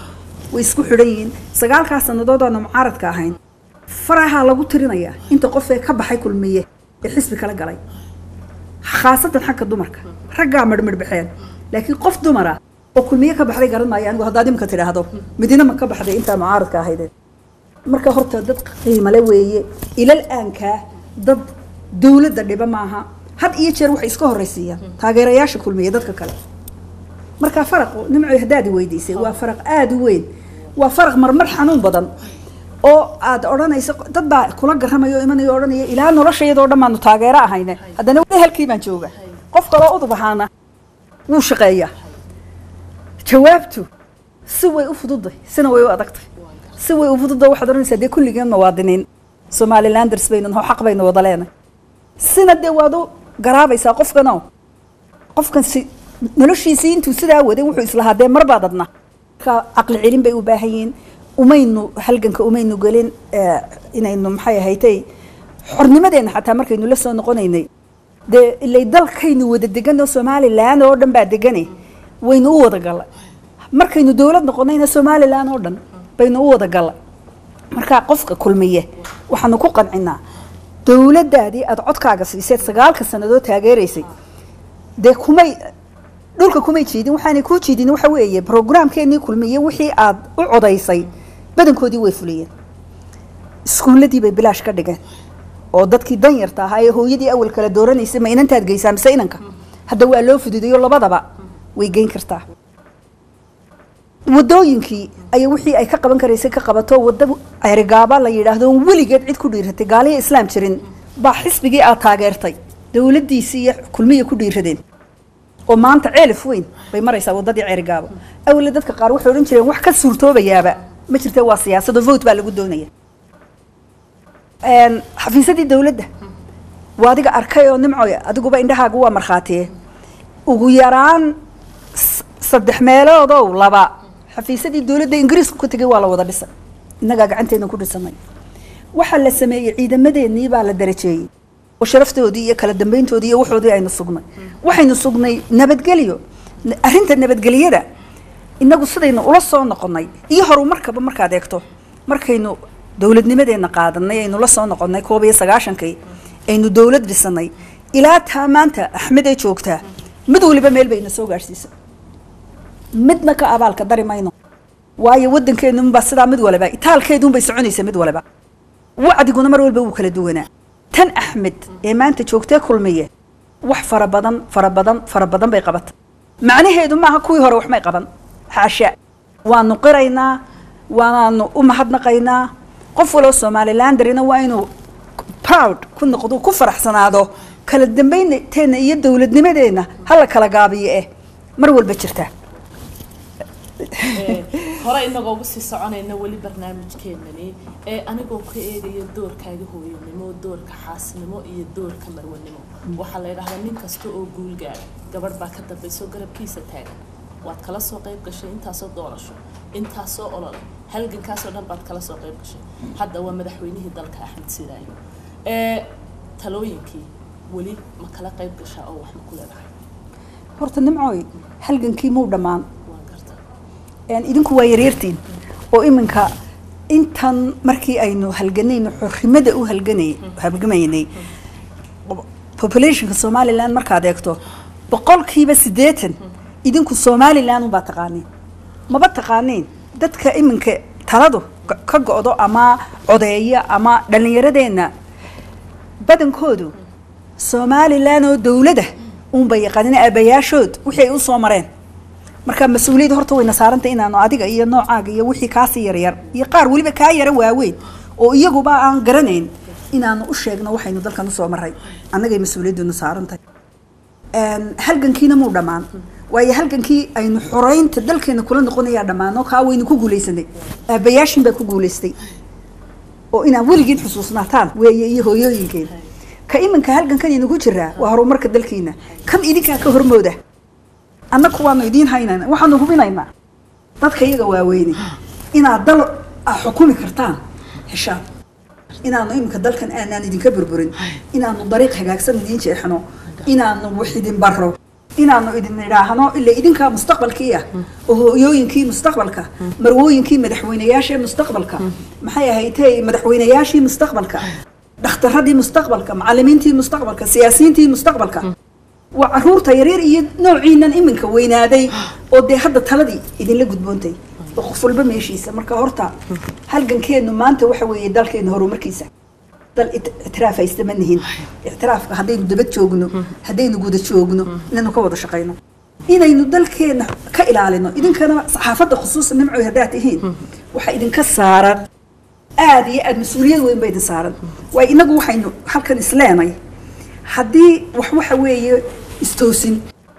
way isku xidhan yihiin sagaalkaas sannadood aanu mucaaradka ahayn farahaa lagu tirinayaa inta qof ee ka baxay kulmiye ee xisbi kala galay khaasatan xagga dumarka raggaa marhmarhbaxeen laakiin qof dumara oo kulmiye ka baxday garan maayo anigu haddaad imika tidhaahdo midina ma ka baxday intaa mucaaradka ahaydeen marka horta dad qiimale weeye ilal aankaa dad dowladda dhiba maaha had iyo jeer waxay iska horraysiiyaan taageerayaasha kulmiye dadka kale marka faraqu nimco haddaad i weydiisay waa faraq aada u weyn waa faraq marmar xanuun badan oo aad odhanayso dad baa kula garamaya oo imanaya oo odhanaya ilaa noloshayadoo dhan baanu taageero ahayne haddana weli halkii baan jooga qof kaloo udub ahaana wuu shaqeeyaa jawaabtu si way u fududay sina way u adagtay si way u fududay waxaad odhanaysaa dee kulligeen muwaadiniin somalilanders baynu naho xaq baynu wada leenahay sina dee waad u garaabaysaa qofkanoo qofkan si noloshiisii intuu sidaa waday wuxuu islahaa dee marbaad adna marka caqli celin bay u baahan yihiin umaynu halganka umaynu gelin eh, inaynu maxay ahaytay xornimadeenna xataa markaynu la soo noqonaynay dee ilay dalkaynu wada degan oo somalilan oo dhan baa degane waynu u wada galla markaynu dowlad noqonayna somalilan oo dhan baynu u wada galla marka qofka kulmiye waxaanu ku qancinaa dowladdaadii aada codkaaga siiseed sagaalka sannadood taageeraysay dee kumay dhulka kumay jiidin waxaanay kuu jiidin waxa weeye brograamkeenii kulmiye wixii aad u codaysay badankoodii way fuliyeen iskuulladii bay bilaash ka dhigeen oo dadkii danyarta ahaa ee hooyadii awal kala dooranaysay ma inantaad geysaa mise inanka hadda waa loo fududeeyo labadaba way geyn kartaa wadooyinkii ayaa wixii ay ka qaban karaysay ka qabato wadda cerigaaba la yidhaahdo oon weligeed cid ku dhiiratay gaaliya islaam jirin baa xisbigii aad taageertay dowladdiisii iyo kulmiya ku dhiiradeen oo maanta ceelif weyn bay maraysaa waddadii cerigaabo awle dadka qaar waxay odhan jireen wax ka suurtoobayaaba ma jirte waa siyaasado vote baa lagu doonaya Een, xafiisadii dowladda waa adiga arkay oo nimcoy adiguba indhahaagu waa markhaatiye ugu yaraan s- saddex meeloodow laba xafiisadii dowladda ingiriisku ka tegay waa la wada dhisay innagaa gacanteena ku dhisanay waxaa la sameeyey ciidamadeennii baa la darajeeyey oo sharaftoodii iyo kala dambeyntoodii iyo waxoodii aynu sugnay waxaynu sugnay nabadgelyo N- arrinta nabadgelyada inagu sidaynu ula soo noqonnay iyo horumarkaba markaad eegto markaynu dowladnimadeenna qaadanay aynu la soo noqonnay koob iyo sagaashankii aynu dowlad dhisanay ilaa taa maanta axmed ay joogtaa mid waliba meel bayna soo gaadhsiisay midna ka abaalka dari mayno waayo waddankeenunbaa sidaa mid waliba itaalkeedunbay soconaysa mid waliba wacdiguna mar walba wuu kala duwanaa tan axmed ee maanta joogtee kulmiye wax fara badan fara badan fara badan bay qabatay macnaheedu maaha kuwii hore waxmay qaban xaasha waanu qiraynaa waanaanu u mahadnaqaynaa qof waloo somalilandarina waa inuu proud ku noqdo ku faraxsanaado kala dambaynteenna iyo dowladnimadeenna hala kala gaabiyo eh mar walba jirtaa Ee, hore inagoo uga sii soconayna weli barnaamijkeenani ee anigoo ka eegaya doorkaaga hooyanimo doorka xaasnimo iyo doorka marwanimo waxaa la yidhahdaa nin kasta oo guul gaara gabadh baa ka dambayso garabkiisa taagan waad kala soo qayb gashay intaasoo doorasho intaasoo olole halgankaasoo dhan baad kala soo qayb gashay hadda waa madaxweynihii dalka axmed sidaayo ee talooyinkii weli ma kala qayb gashaa oo wax ma ku leedahay horta nimcooy halgankii muu dhammaan waan gartaa Een, idinku waa yaryartiin oo iminka intan markii aynu halganayno xorrimada u halganay halgamaynay populationka somaliland markaad eegto boqolkiiba siddeetan idinku somaliland unbaa taqaaniin maba taqaaniin dadka iminka taladu ka- ka go'do ama codeeya ama dhallinyaradeenna badankoodu somaliland oo dowlada uunbay yaqaanin aabayaashood wixii ay u soo mareen marka mas-uuliyadda horta wayna saarantay inaanu adiga iyo noocaaga iyo wixii kaasii yaryar iyo qaar weliba kaa yara waaweyn oo iyaguba aan garanayn inaanu u sheegno waxaynu dalkan usoo maray annagay mas-uuliyaddunu saarantahay Een, halgankiina muu dhammaan waayo halgankii aynu xoreynta dalkeena kula noqonayaa dhammaano kaa waynu ku guulaysanay aabayaashin baa ku guulaystay oo inaan weligiin xusuusnaataan weeye iyo hooyooyinkeen ka iminka halgankan inagu jiraa waa horumarka dalkiina kan idinkaa ka hormooda annaku waanu idiin haynayna waxaanu hubinaynaa dadka iyaga waaweyne inaad dal ah xukumi kartaan heshaan inaanu iminka dalkan aanaan idinka burburin inaanu dariiq hagaagsan idiin jeexno inaanu wax idin baro inaanu idin idhaahno ila idinkaa mustaqbalkii ah oo hooyooyinkii mustaqbalka marwooyinkii madaxweynayaashii mustaqbalka maxay ahaydee madaxweynayaashii mustaqbalka dhakhtaradii mustaqbalka macalimiintii mustaqbalka siyaasiyiintii mustaqbalka waa caruurta yaryar iyo noociinan iminka weynaaday oo dee hadda taladii idinla gudboontay oo qof walba meeshiisa marka horta halgankeenu maanta waxa weeye dalkeena horumarkiisa dal it- ictiraaf haysta ma nihin ictiraafka haddaynu daba joogno haddaynu guda joogno inaynu ka wada shaqayno inaynu dalkeena ka ilaalino idinkana saxaafadda khusuusan nimcoy haddaad tihiin waxaa idinka saaran aad iyo aad mas-uuliyad weyn ba idin saaran waayo inagu waxaynu halkan isleenay haddii wax waxa weeye istoosin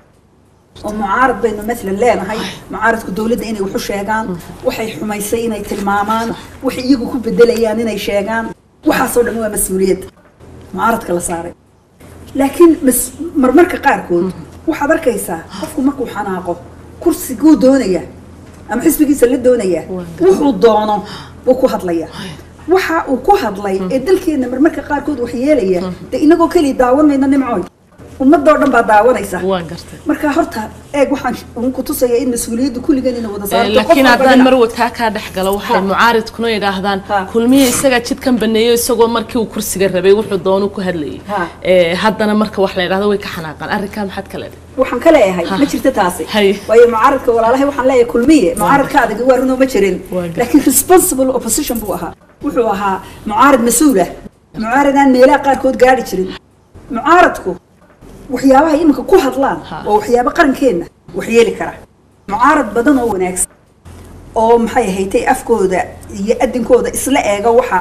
oo mucaarad baynu maalan leenahay mucaaradku dowladda inay waxu sheegaan waxay xumaysay inay tilmaamaan waxay iyagu ku bedelayaan inay sheegaan waxaasoo dhan waa mas-uuliyad mucaaradka la saaray laakiin mas- marmarka qaarkood waxaad arkaysaa qofku markuu xanaaqo kursiguu doonaya ama xisbigiisa la doonaya wuxuu doono wuu ku hadlaya waxa uu ku hadlay ee dalkeena marmarka qaarkood wax yeelaya dee inagoo keliya daawan mayno nimcooy ummadoo dhan baa daawanaysa waan gartay marka horta eeg waxaan uun ku tusaya in mas-uuliyaddu kulligan ina wada Eh, saarto qof laakiin walba haddaan dhinac. mar wataa kaa dhex galo waxay Ha. mucaaridkuna yidhaahdaan Ha. kulmiye isagaa jidkan baneeyo isagoo markii uu kursiga rabay wuxuu doonu ku hadlayay Ha. Eh, haddana marka wax la yidhahdo way ka xanaaqaan arrinkaa maxaad ka leedahay waxaan ka leeyahay Ha. ma jirto taasi Hay. waayo mucaaradka walaalahay waxaan leeyahay kulmiye mucaaradka adag waa runoo ma jirin Waa gar- laakiin responsible opposition buu ahaa wuxuu ahaa mucaarad mas-uul ah mucaarad aan meelaha qaarkood gaari jirin mucaaradku waxyaabaha iminka ku hadlaan Ha. waa waxyaabo qarankeenna wax yeeli kara mucaarad badan oo wanaagsan oo maxay ahaydee afkooda iyo adinkooda isla eega waxa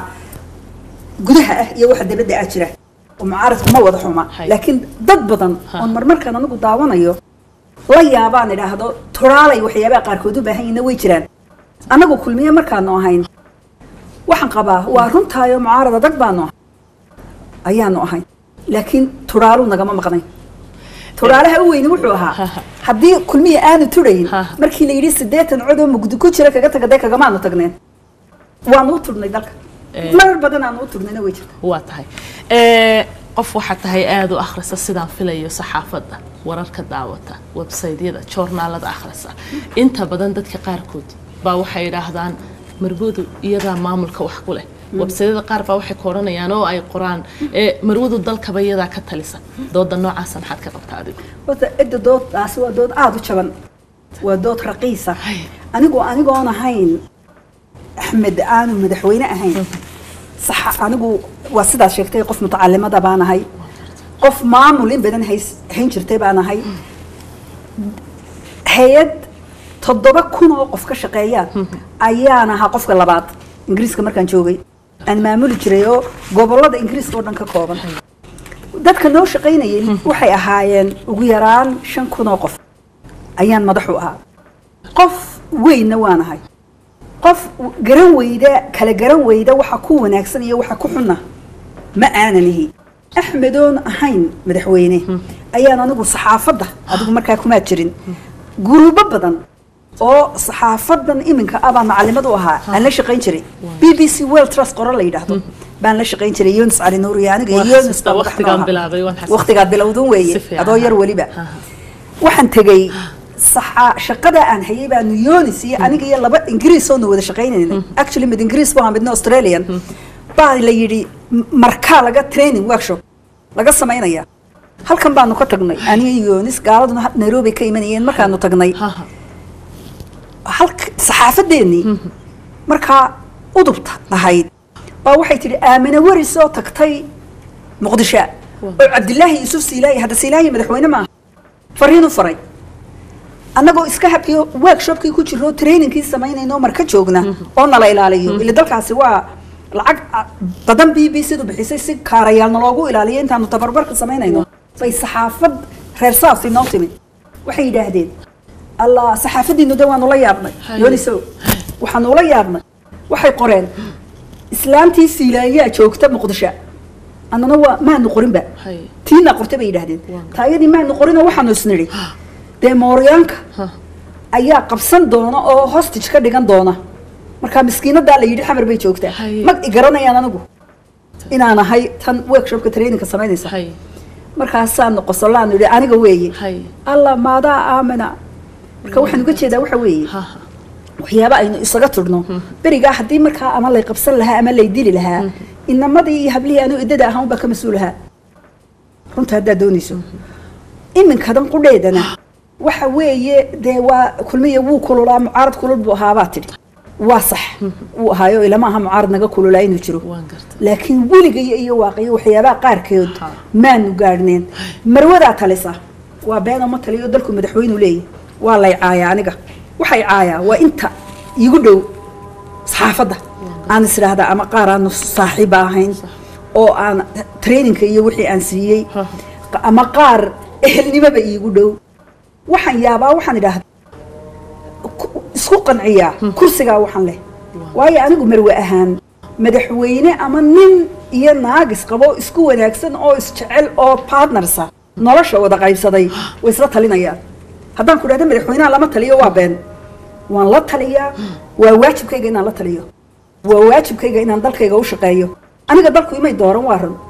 gudaha ah iyo waxa dabadda ah jira oo mucaaradku ma wada xuma Hay. laakiin dad badan Ha. oon marmarkaan anigu daawanayo la yaabaan idhaahdo toraalay waxyaabaha qaarkood u baahan yihiin way jiraan annagu kulmiye markaanu ahayn waxaan qabaa waa runtaayo mucaarad adag baanu ahay ayaanu ahayn laakiin turaalu nagama maqnay turaalaha u weyni wuxuu ahaa haddii kulmiye aanu turayn Ha. markii la yidhi siddeetan cod oo mugdi ku jira kaga taga dee kagamaanu tagneen waanu u turnay dalka Eh. marar badan aanu u turnayna way jirta waa tahay Eh, qof waxaad tahay aada u akhrisa sidaan filayo saxaafadda wararka daawata websaydyada joornaalada akhrisa inta badan dadka qaarkood baa waxay yidhaahdaan marwadu iyadaa maamulka wax ku leh websaydyada qaar baa waxay ka odhanayaan oo ay qoraan eh, marwadu dalkaba iyadaa ka talisa dooda noocaasa maxaad ka qabtaa adigu horta cidda dooddaasi waa dood aada u jaban waa dood raqiisa Hay. anigu anigoon ahayn axmed aanu madaxweyne ahayn sax anigu waa sidaad sheegtay qof mutacalimada baan ahay qof maamul in badan hays hayn jirtay baan ahay hay-ad toddoba kun oo qof ka shaqeeya ayaan ahaa qofka labaad ingiriiska markaan joogay aan maamuli jiray oo gobolada ingiriiska oo dhan ka kooban dadka noo shaqaynayay waxay ahaayeen ugu yaraan shan kun oo qof ayaan madaxu ahaa qof weynna waan ahay qof garan weyda kala garan weyda waxa ku wanaagsan iyo waxa ku xunna ma aanan ihi axmedoon ahayn madaxweyne ayaan anigu saxaafadda adigu markaa kumaad jirin guruubo badan oo saxaafadan iminka ah baan macalimad u ahaa aan la shaqayn jiray b b c world trust qoran la yidhaahdo baan la shaqayn jiray yunis cali nuur iyo aniga iyo Waan yunis xasuustaa, baan madax waqtigaan noo ahaa. bilaabay, waan xasuustaa. waqtigaad bilowdun Si weeye fiican. adoo yar weliba Ha. waxaan tegey saxa shaqada aan hayay baanu yonis iyo aniga iyo laba ingiriis oo na wada shaqaynaynay actually mid ingiriis buu ahaa midna australian baa la yidhi m- markaa laga training workshop laga samaynaya halkan baanu ka tagnay aniga iyo yonis gaaladuna ha- nairobi ka imanayeen markaanu tagnay Ha, ha. halka saxaafadeennii markaa udubta ahayd baa waxay tidhi aamine waris oo tagtay muqdisho oo cabdilaahi yuusuf siilaayi hadda siilaayi madaxweyne maaha fariin u faray annagoo iska habkiyo workshopkii ku jiro trainingkii samaynayno marka joogna oo nala ilaaliyo ila dalkaasi waa lacag ah, badan b b c du bixisay si kaarayaal naloogu ilaaliyo intaanu tabarbarka samaynayno bay saxaafad reer saas inoo timid waxay yidhaahdeen allah saxaafadiinu de waanu la yaabnay Haye. yonisow waxaanu ula yaabnay waxay qoreen islaantii siilaayaa joogta muqdisho annana waa maanu qorinba Hay. tiina qortay bay yidhaahdeen taayadii maanu qorinoo waxaanu isnidhi dee mooryaanka Ha. ayaa qabsan doona oo hostage ka dhigan doona markaa miskiinadaa la yidhi xamar bay joogtaa Haye. mag i garanayaan anigu inaan ahay tan workshopka trainingka samaynaysa Hay. markaasaan noqosolaan idhi aniga weeye hay alla maadaa aamina marka waxaan uga jeedaa waxa weeye ha waxyaaba aynu isaga tudhno berigaa haddii markaa ama lay qabsan lahaa ama lay dili lahaa inamadii iyo hablihii anuu iddada ahaan baa ka mas-uulahaa runta haddaad doonayso iminkadan qudheedana waxa weeye dee waa kulmiya wuu kululaa mucaarad kulul buu ahaabaa tidhi waa sax wuu ahaayo ilama aha mucaarad naga kululaa inuu jiro waan garta laakiin weligaya iyo waaqiyo waxyaabaha qaarkeed Ha. maanu gaadhneen marwadaa talisa waa beenoo ma taliyo dalku madaxweynu leeyahy waa lay caayaa aniga waxay caayaa waa inta igu dhow saxaafadda aan is idhaahdaa ama qaar aanu saaxiiba ahayn oo aan traininka iyo wixii aan siiyey Ha. ama qaar ehelnimoba iigu dhow waxaan yaabaa waxaan idhaahdaa ku- isku qanciyaa kursigaa waxaan leh waayo anigu marwe ahaan madaxweyne ama nin iyo naagis qabo isku wanaagsan oo isjecel oo partnersa nolosha wada qaybsaday way isla talinayaan haddaan ku dhahda madaxweynaha lama taliyo waa been waan la taliyaa waa waajibkayga inaan la taliyo waa waajibkayga inaan dalkayga u shaqeeyo aniga dalku imay dooran waa run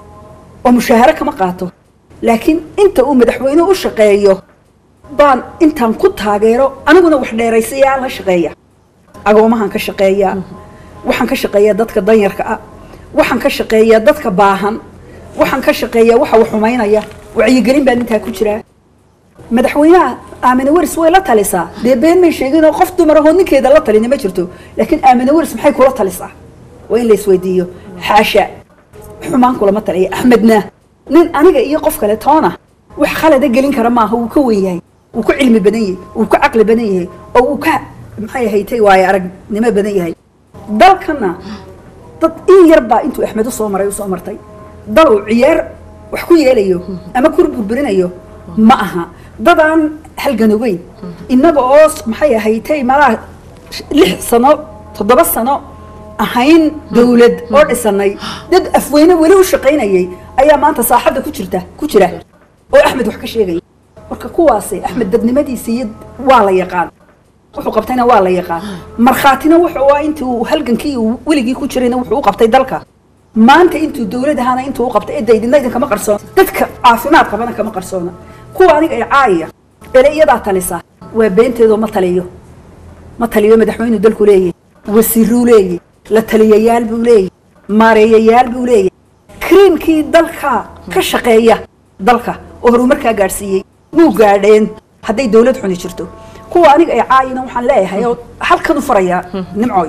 oo mushaaharo kama qaato laakiin inta uu madaxweyne u shaqeeyo baan intaan ku taageero aniguna wax dheeraysayaan la shaqeeya agoomahan ka shaqeeyaa waxaan ka shaqeeyaa dadka danyarka ah waxaan ka shaqeeyaa dadka baahan waxaan ka shaqeeyaa waxa wax xumaynaya wacyigelin baan intaa ku jiraa madaxweynaha aamine waris way la talisaa dee been may sheegin oo qof dumar ahoo ninkeeda la talini ma jirto laakiin aamine waris maxay kula talisaa waa in la isweydiiyo xaasha xumaan kulama taliya axmedna nin aniga iyo qof kale toona wax khalada gelin kara maaha wuu ka wen yahay wuu ka cilmi badan yahay wuu ka caqli badan yahay oo wuu ka maxay ahaytay waayo aragnimo badan yahay dalkana dad in yar baa intuu axmed usoo maray usoo martay dal uu ciyaar wax ku yeelayo ama ku burburinayo ma aha dadaan halgan ogeyn innaga oo maxay ahaytay malaha lix sano toddoba sano ahayn dawlad oo dhisanay dad afweyne weli u shaqaynayay ayaa maanta saaxadda ku jirta ku jira oo axmed wax ka sheegaya marka kuwaasi axmed dadnimadiisa iyo waa la yaqaan wuxuu qabtayna waa la yaqaan markhaatina wuxuu ah intii uu halgankii uu weligii ku jirayna wuxuu u qabtay dalka maanta intuu dawlad ahaana intuu u qabtay cidda idina idinkama qarsoona dadka caafimaad qabana kama qarsoona kuwa aniga ay caayaya ele iyadaa talisa waa beenteedoo ma taliyo ma taliyo madaxweynu dalku leeyahy wasiiruu leeyahy la taliyayaal buu leeyahy maareeyayaal buu leeyahy kriimkii dalka ka shaqeeya dalka oo horumarkaa gaadhsiiyey muu gaadheen hadday dawlad xuni jirto kuwa aniga ay caayina waxaan leeyahay oo halkan u farayaa nimcoy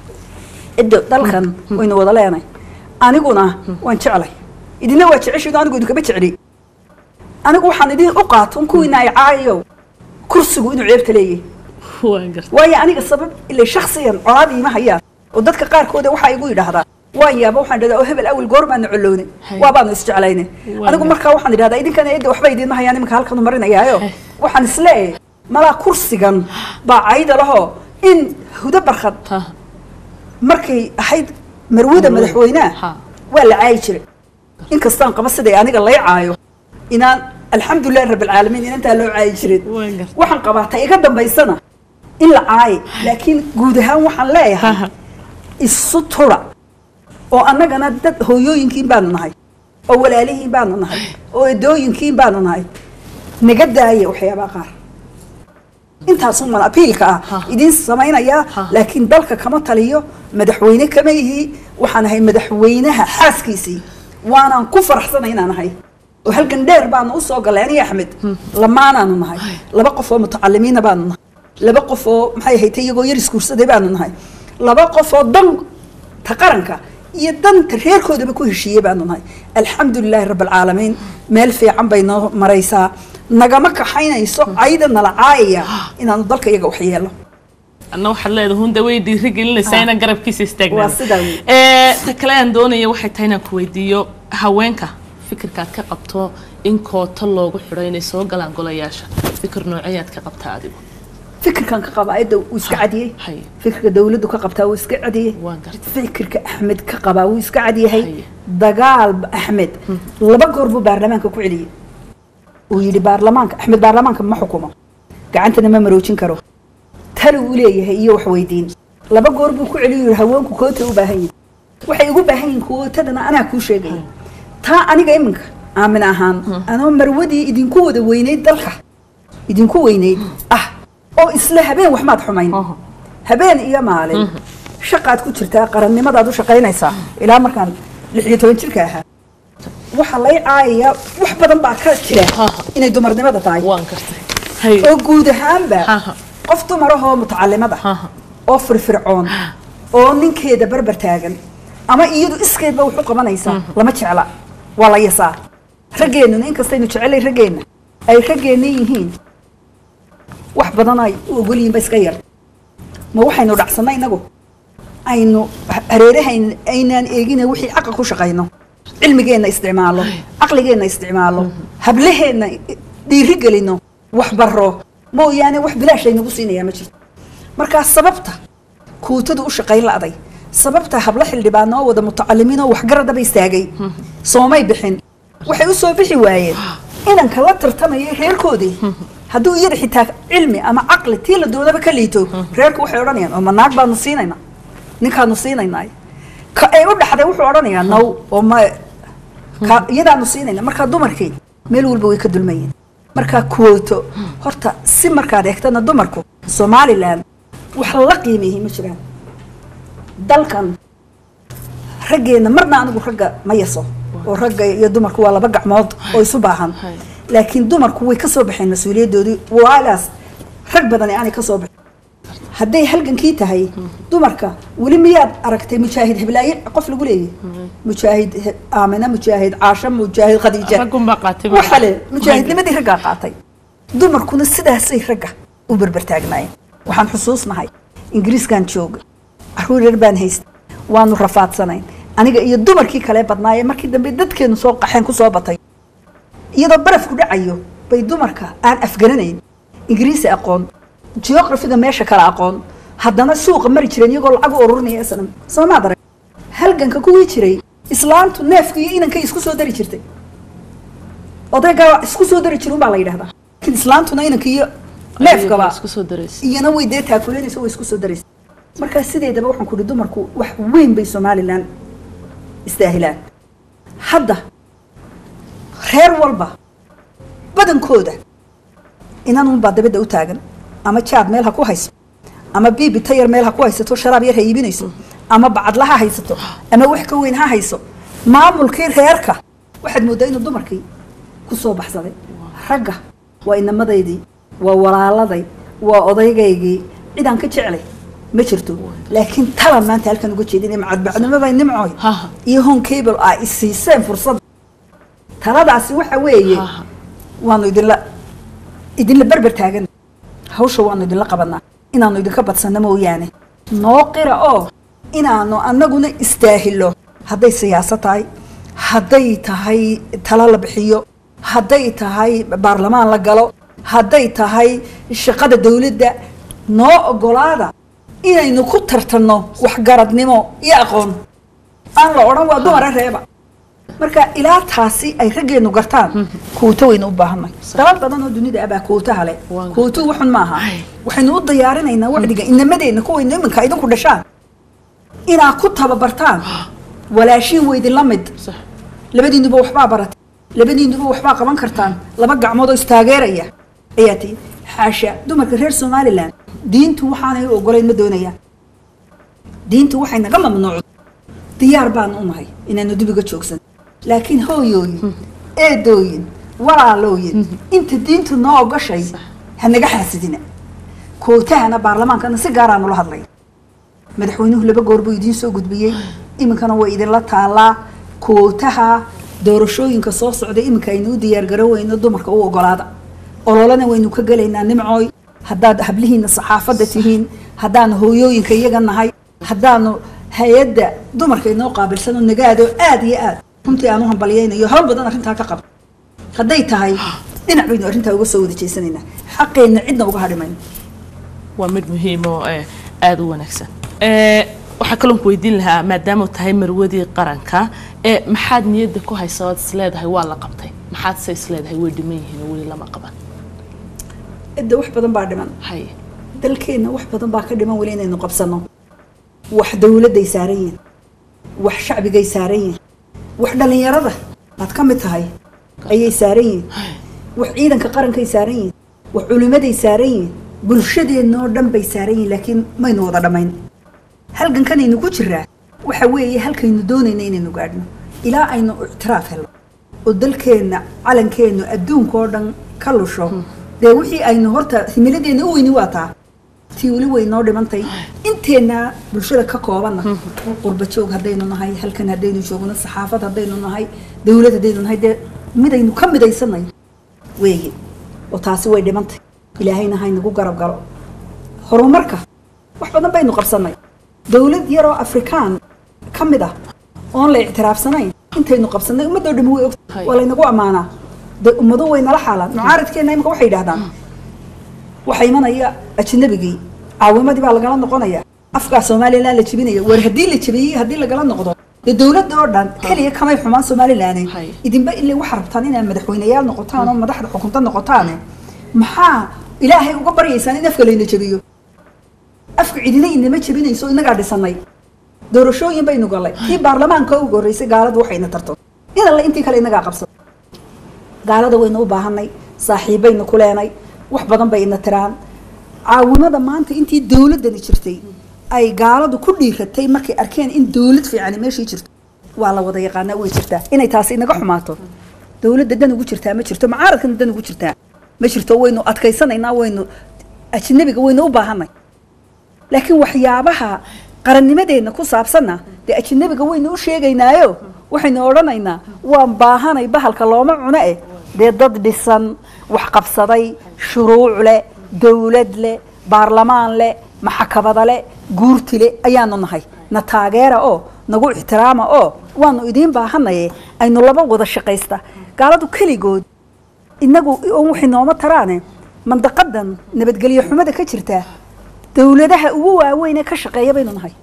cidda dalkan waynu wada leenay aniguna waan jeclay idina waa jeceshido anigu idinkama jecli anigu waxaan idin u qaaton kuwiina ay caayayo kursigu inuu ceebta leeyahay waan garta waayo aniga sabab ilay shaksiyan colaad iima hayaan oo dadka qaarkooda waxaa igu yidhaahdaa waan yaaba waxaan idhahdaa oo hebel awel goor baanu collownay Hay. waa baanu isjeclaynay Waa anigu gar- markaa waxaan idhahdaa idinkana cidda waxba idiinma hayaan iminka halkanu marinayaayo Hay. waxaan isleeyahay malaa kursigan baa cayda lahoo in hudo barkhad ha markay ahayd marwada Marwada. madaxweynaha Ha. waa la caayi jiray inkastaan qaba siday aniga lay caayo inaan alxamdulilahi rabbilcaalamiin inantaa loo caayi jirin Waan gartay. waxaan qabaa ta iga dambaysana in la caayi laakiin guud ahaan waxaan leeyahay Ha. isu tura oo annagana dad hooyooyinkiin baanu nahay oo walaalihiin baanu nahay oo edooyinkiin baanu nahay naga daaya waxyaabaha qaar intaasun man apiilka ah Ha. idiin samaynayaa Ha. laakiin dalka kama taliyo madaxweyne kama yihi waxaan ahay madaxweynaha xaaskiisii waanaan ku faraxsanay inaan ahay oo halgan dheer baanu usoo galay aniga axmed lamaanaanu nahay laba qof oo mutacalimiina baanu nahay laba qof oo maxay ahayd iyagoo yar iskuursaday baanu nahay laba qof oo danta qaranka iyo danta reerkoodaba ku heshiiyey baanu nahay alxamdulilaahi rabbilcaalamiin meel fiican bay noo maraysaa nagama kaxaynayso cayda nala caayaya inaanu dalka iyaga wax yeelo anna waxaad leedahay hunda way dhiiri gelinaysaa inaan garabkiisa istaagnaa Waa sidaa wey. ee ta kale aan doonaya waxay tahay inaan ku weydiiyo haweenka fikirkaad ka qabto in koota loogu xidho inay soo galaan golayaasha fikir nooceyaad ka qabtaa adigu fikirkan ka qabaa cidda wuu iska cadiyey hay fikirka dawladdu ka qabtaa wuu iska cadiyey waan gartay fikirka axmed ka qabaa wuu iska cadyahay Haye. dagaal axmed laba goor buu baarlamaanka ku celiyey uu yidhi baarlamaanka axmed baarlamaanka ma xukumo gacantana ma maroojin karo tali uu leeyahay iyo wax weydiin laba goor buu ku celiyo yidhi haweenku koota u baahan yihin waxay ugu baahan yihin kootadana anaa kuu sheegaya taa aniga iminka aamin ahaan anoo marwadii idinku wada weynayd dalka idinku weynayd ah oo isla habeen wax maad xumayn Aha. habeen iyo maalin shaqaad ku jirtaa qarannimadaad u shaqaynaysaa ilaa markaan lix iyo toban jirka ahaa waxaa lay caayayaa wax badan baa ka jira Aha. inay dumarnimada tahay waan gartay hay oo guud ahaanba Aha. qof dumarahoo mutacalimada Aha. oo firfircoon oo ninkeeda barbar taagan ama iyadu iskeedba wax u qabanaysa lama jecla waa la yasaa raggeennuna inkastaynu jecelay raggeenna ay raggeenna yihiin wax badan ay u ogol yihiin ba iska yar ma waxaynu dhacsannay inagu aynu hareerahayn aynaan eegina wixii caqa ku shaqayno cilmigeenna isticmaalo caqligeenna isticmaalo hablaheenna dhiiri gelino wax baro mooyaane wax bilaash aynagu siinayaa ma jirto markaa sababta kuutadu u shaqayn la'day sababta hablo xildhibaan oo wada mutacalimiin oo waxgaradaba istaagay soomay bixin waxay u soo bixi waayeen inanka la tartamayay reerkoodii hadduu iyada xitaa cilmi ama caqli tii la doonaba ka liito reerku waxay odhanayaan oo ma naag baanu siinaynaa ninkaanu siinaynaa ka ay u dhaxday wuxuu odhanayaa naw oo ma ka iyadaanu siinayna markaa dumarkii meel walba way ka dulmayeen markaa kuwooto horta si markaad eegtana dumarku somalilan wax la qiimeeyey ma jiraan dalkan raggeenna marna anigu ragga ma yaso oo ragga iyo dumarku waa laba gacmood oo isu baahan Hay. laakiin dumarku way ka soo baxeen mas-uuliyadoodii waalaas rag badani aanay ka soo baxin hadday halgankii tahay dumarka weli miyaad aragtay mujaahid hiblaaye qof lagu leeyahy mujaahid he- aamina mujaahid caasha mujaahid khadiija raggun baa qaatay waxa le mujaahidnimadii raggaa qaatay dumarkuna sidaasay ragga u berbertaagnaayeen waxaan xusuusnahay ingiriiskan jooga caruur yar baan haysta waanu rafaadsanayn aniga iyo dumarkii kale badnaayee markii dambe dadkeenu soo qaxeen ku soo batay iyadoo barafku dhacayo bay dumarka aan afgaranayn ingiriisi aqoon geografiga meesha kale aqoon haddana suuqa mari jireen iyagoo lacag u ururinaya isna soo maad arag halganka kuwii jiray islaantu neefka iyo inankay isku soo dari jirtay odaygaa isku soo dari jirin baa la yidhahdaa laakiin islaantuna inanka iyo neefkaba isku soo daraysa iyana way dee taakulanaysa way isku soo daraysa markaa sideedaba waxaan ku ihi dumarku wax weyn bay somalilan istaahilaan hadda reer walba badankooda inanunbaa dabadda u taagan ama jaad meel ha ku hayso ama biibi tayar meel ha ku haysato sharaab yar ha iibinayso ama bacadla ha haysato ama wax ka weyn ha hayso maamulkii reerka waxaad mooddaa inuu dumarkii ku soo baxsaday ragga waa inamadaydii waa walaaladay waa odaygaygii cidaan ka jeclay ma jirto laakiin talan maanta halkan uga jeedin macadbacdnimobay nimcooy Ha. iyo home cable ah isiiseen fursad taladaasi waxa weeye Ha, ha. waanu idinla idinla berber taagan hawsha waanu idinla qabanaa inaanu idinka badsano mooyaane noo qira oo inaanu annaguna istaahilo hadday siyaasad tahay hadday tahay talo la bixiyo hadday tahay baarlamaan la galo hadday tahay shaqada dawladda noo ogolaada inaynu ku tartanno waxgaradnimo iyo aqoon aan la odhan waa dumara reeba marka ilaa taasi ay raggeenu gartaan kuuto waynu u baahanay dalal badan oo dunida ah baa kuutaha leh Waan kuuto waxun maaha Ay. waxaynu u diyaarinaynaa wacdiga inamadeenna kuwaynu iminka idinku dhashaan inaad ku tababartaan walaashiin weydin mid sax labadiinuba waxbaa baratay labadiinuba waxbaa qaban kartaan laba gacmood oo istaageeraya ayaa tihi xaasha dumarka reer somalilan diintu waxaanay u ogolayn ma doonayaan diintu waxay naga mamnuucdo diyaar baanu u nahay inaanu dibiga joogsan laakiin hooyooyin eedooyin walaalooyin inta diintu noo ogashay ha naga xaasidina kootahana baarlamaankana si gaaraanu la hadlay madaxweynuhu laba goor buu idiin soo gudbiyey iminkana way idinla taalaa kootaha doorashooyinka soo socda iminka aynu u diyaargaroweyno dumarka u ogolaada ololana waynu ka gelaynaa nimcooy haddaad hablihiina saxaafadda tihiin haddaanu hooyooyinka iyaga nahay haddaanu hay-adda dumarka inoo qaabilsano nagaado aad iyo aad runtii aan u hambalyaynayo hawl badan arrintaa ka qaba hadday tahay dhinac baynu arrintaa uga soo wada jeesanaynaa xaqeenna cidna uga hadhimayno waa mid muhiim oo eh, aada u wanaagsan Eh, waxaa kaloon ku weydiin lahaa maadaama tahay marwadii qaranka ee maxaad niyadda ku haysa ood isleedahay waa la qabtay maxaad se isleedahay way dhiman yihiin oo weli lama qaban cidda wax badan baa dhiman hay dalkeenna wax badan baa ka dhiman weli inaynu qabsanno wax dawladday saaran yihiin wax shacbigay saaran yihiin wax dhallinyarada aad ka mid tahay ayay saaran yihiin wax ciidanka qarankay saaran yihiin wax culimaday saaran yihiin bulshadeenoo dhan bay saaran yihiin laakiin maynu wada dhammayn halgankanaynu ku jiraa waxa weeye halkaynu doonayna inaynu gaadhno ilaa aynu ictiraaf helno oo dalkeenna calankeennu adduunka oo dhan ka lusho dee wixii aynu horta himiladeenna u weyni waa taa tii weli way noo dhimantay inteenna bulshada ka koobanna qurba joog haddaynu nahay halkan haddaynu joogno saxaafad haddaynu nahay dawlad haddaynu nahay dee midaynu ka midaysanay weeye oo taasi way dhimantay ilaahayna haynagu garab galo horumarka wax badan baynu qabsanay dawlad yaroo afrikaan ka mid ah oon la ictiraafsanayn intaynu qabsanay ummadoo dhami way og Hay. waa laynagu ammaanaa de ummado way nala xaalaan mucaaradkeenna imika waxay yidhahdaan waxaa imanaya ajnabigii caawimadii baa lagala noqonaya afkaa somalilan la jebinaya war haddii la jebiyey haddii lagala noqdo dee dawladda oo dhan keliya kamay xumaan somalilan Hay. idinba ilaa waxaa rabtaan inaad madaxweyneyaal noqotaan oo madaxda xukunta noqotaane maxaa ilaahay uga baryaysaan in afka layna jebiyo afka cidina inama jebinayso inagaa dhisanay doorashooyin baynu galay kii baarlamaanka ugu horreysay gaaladu waxayna tarto in alle intii kale inagaa qabsan gaalada waynu u baahanay saaxiibaynu ku leenay wax badan bay ina tiraan caawimada maanta intii dawladdani jirtay ay gaaladu ku dhiiratay markay arkeen in dawlad fiicani meeshii jirto waa la wada yaqaanaa way jirtaa inay taasi inaga xumaato dawladda dan ugu jirtaa ma jirto mucaaradkana dan ugu jirtaa ma jirto waynu adkaysanaynaa waynu ajnabiga waynu u baahanay laakiin waxyaabaha qarannimadeenna ku saabsanna dee ajnabiga waynu u sheegaynaayo waxaynu odhanaynaa waan baahanay bahalka looma cuno eh dee dad dhisan wax qabsaday shuruuc leh dawlad leh baarlamaan leh maxakabada leh guurti leh ayaanu nahay na taageera oo nagu ixtiraama oo waanu idiin baahanaye aynu laba wada shaqaysta gaaladu keligood inagu oon waxay nooma taraane mandaqadan nabadgelyo xumada ka jirtaa dawladaha ugu waaweyn ee ka shaqeeya baynu nahay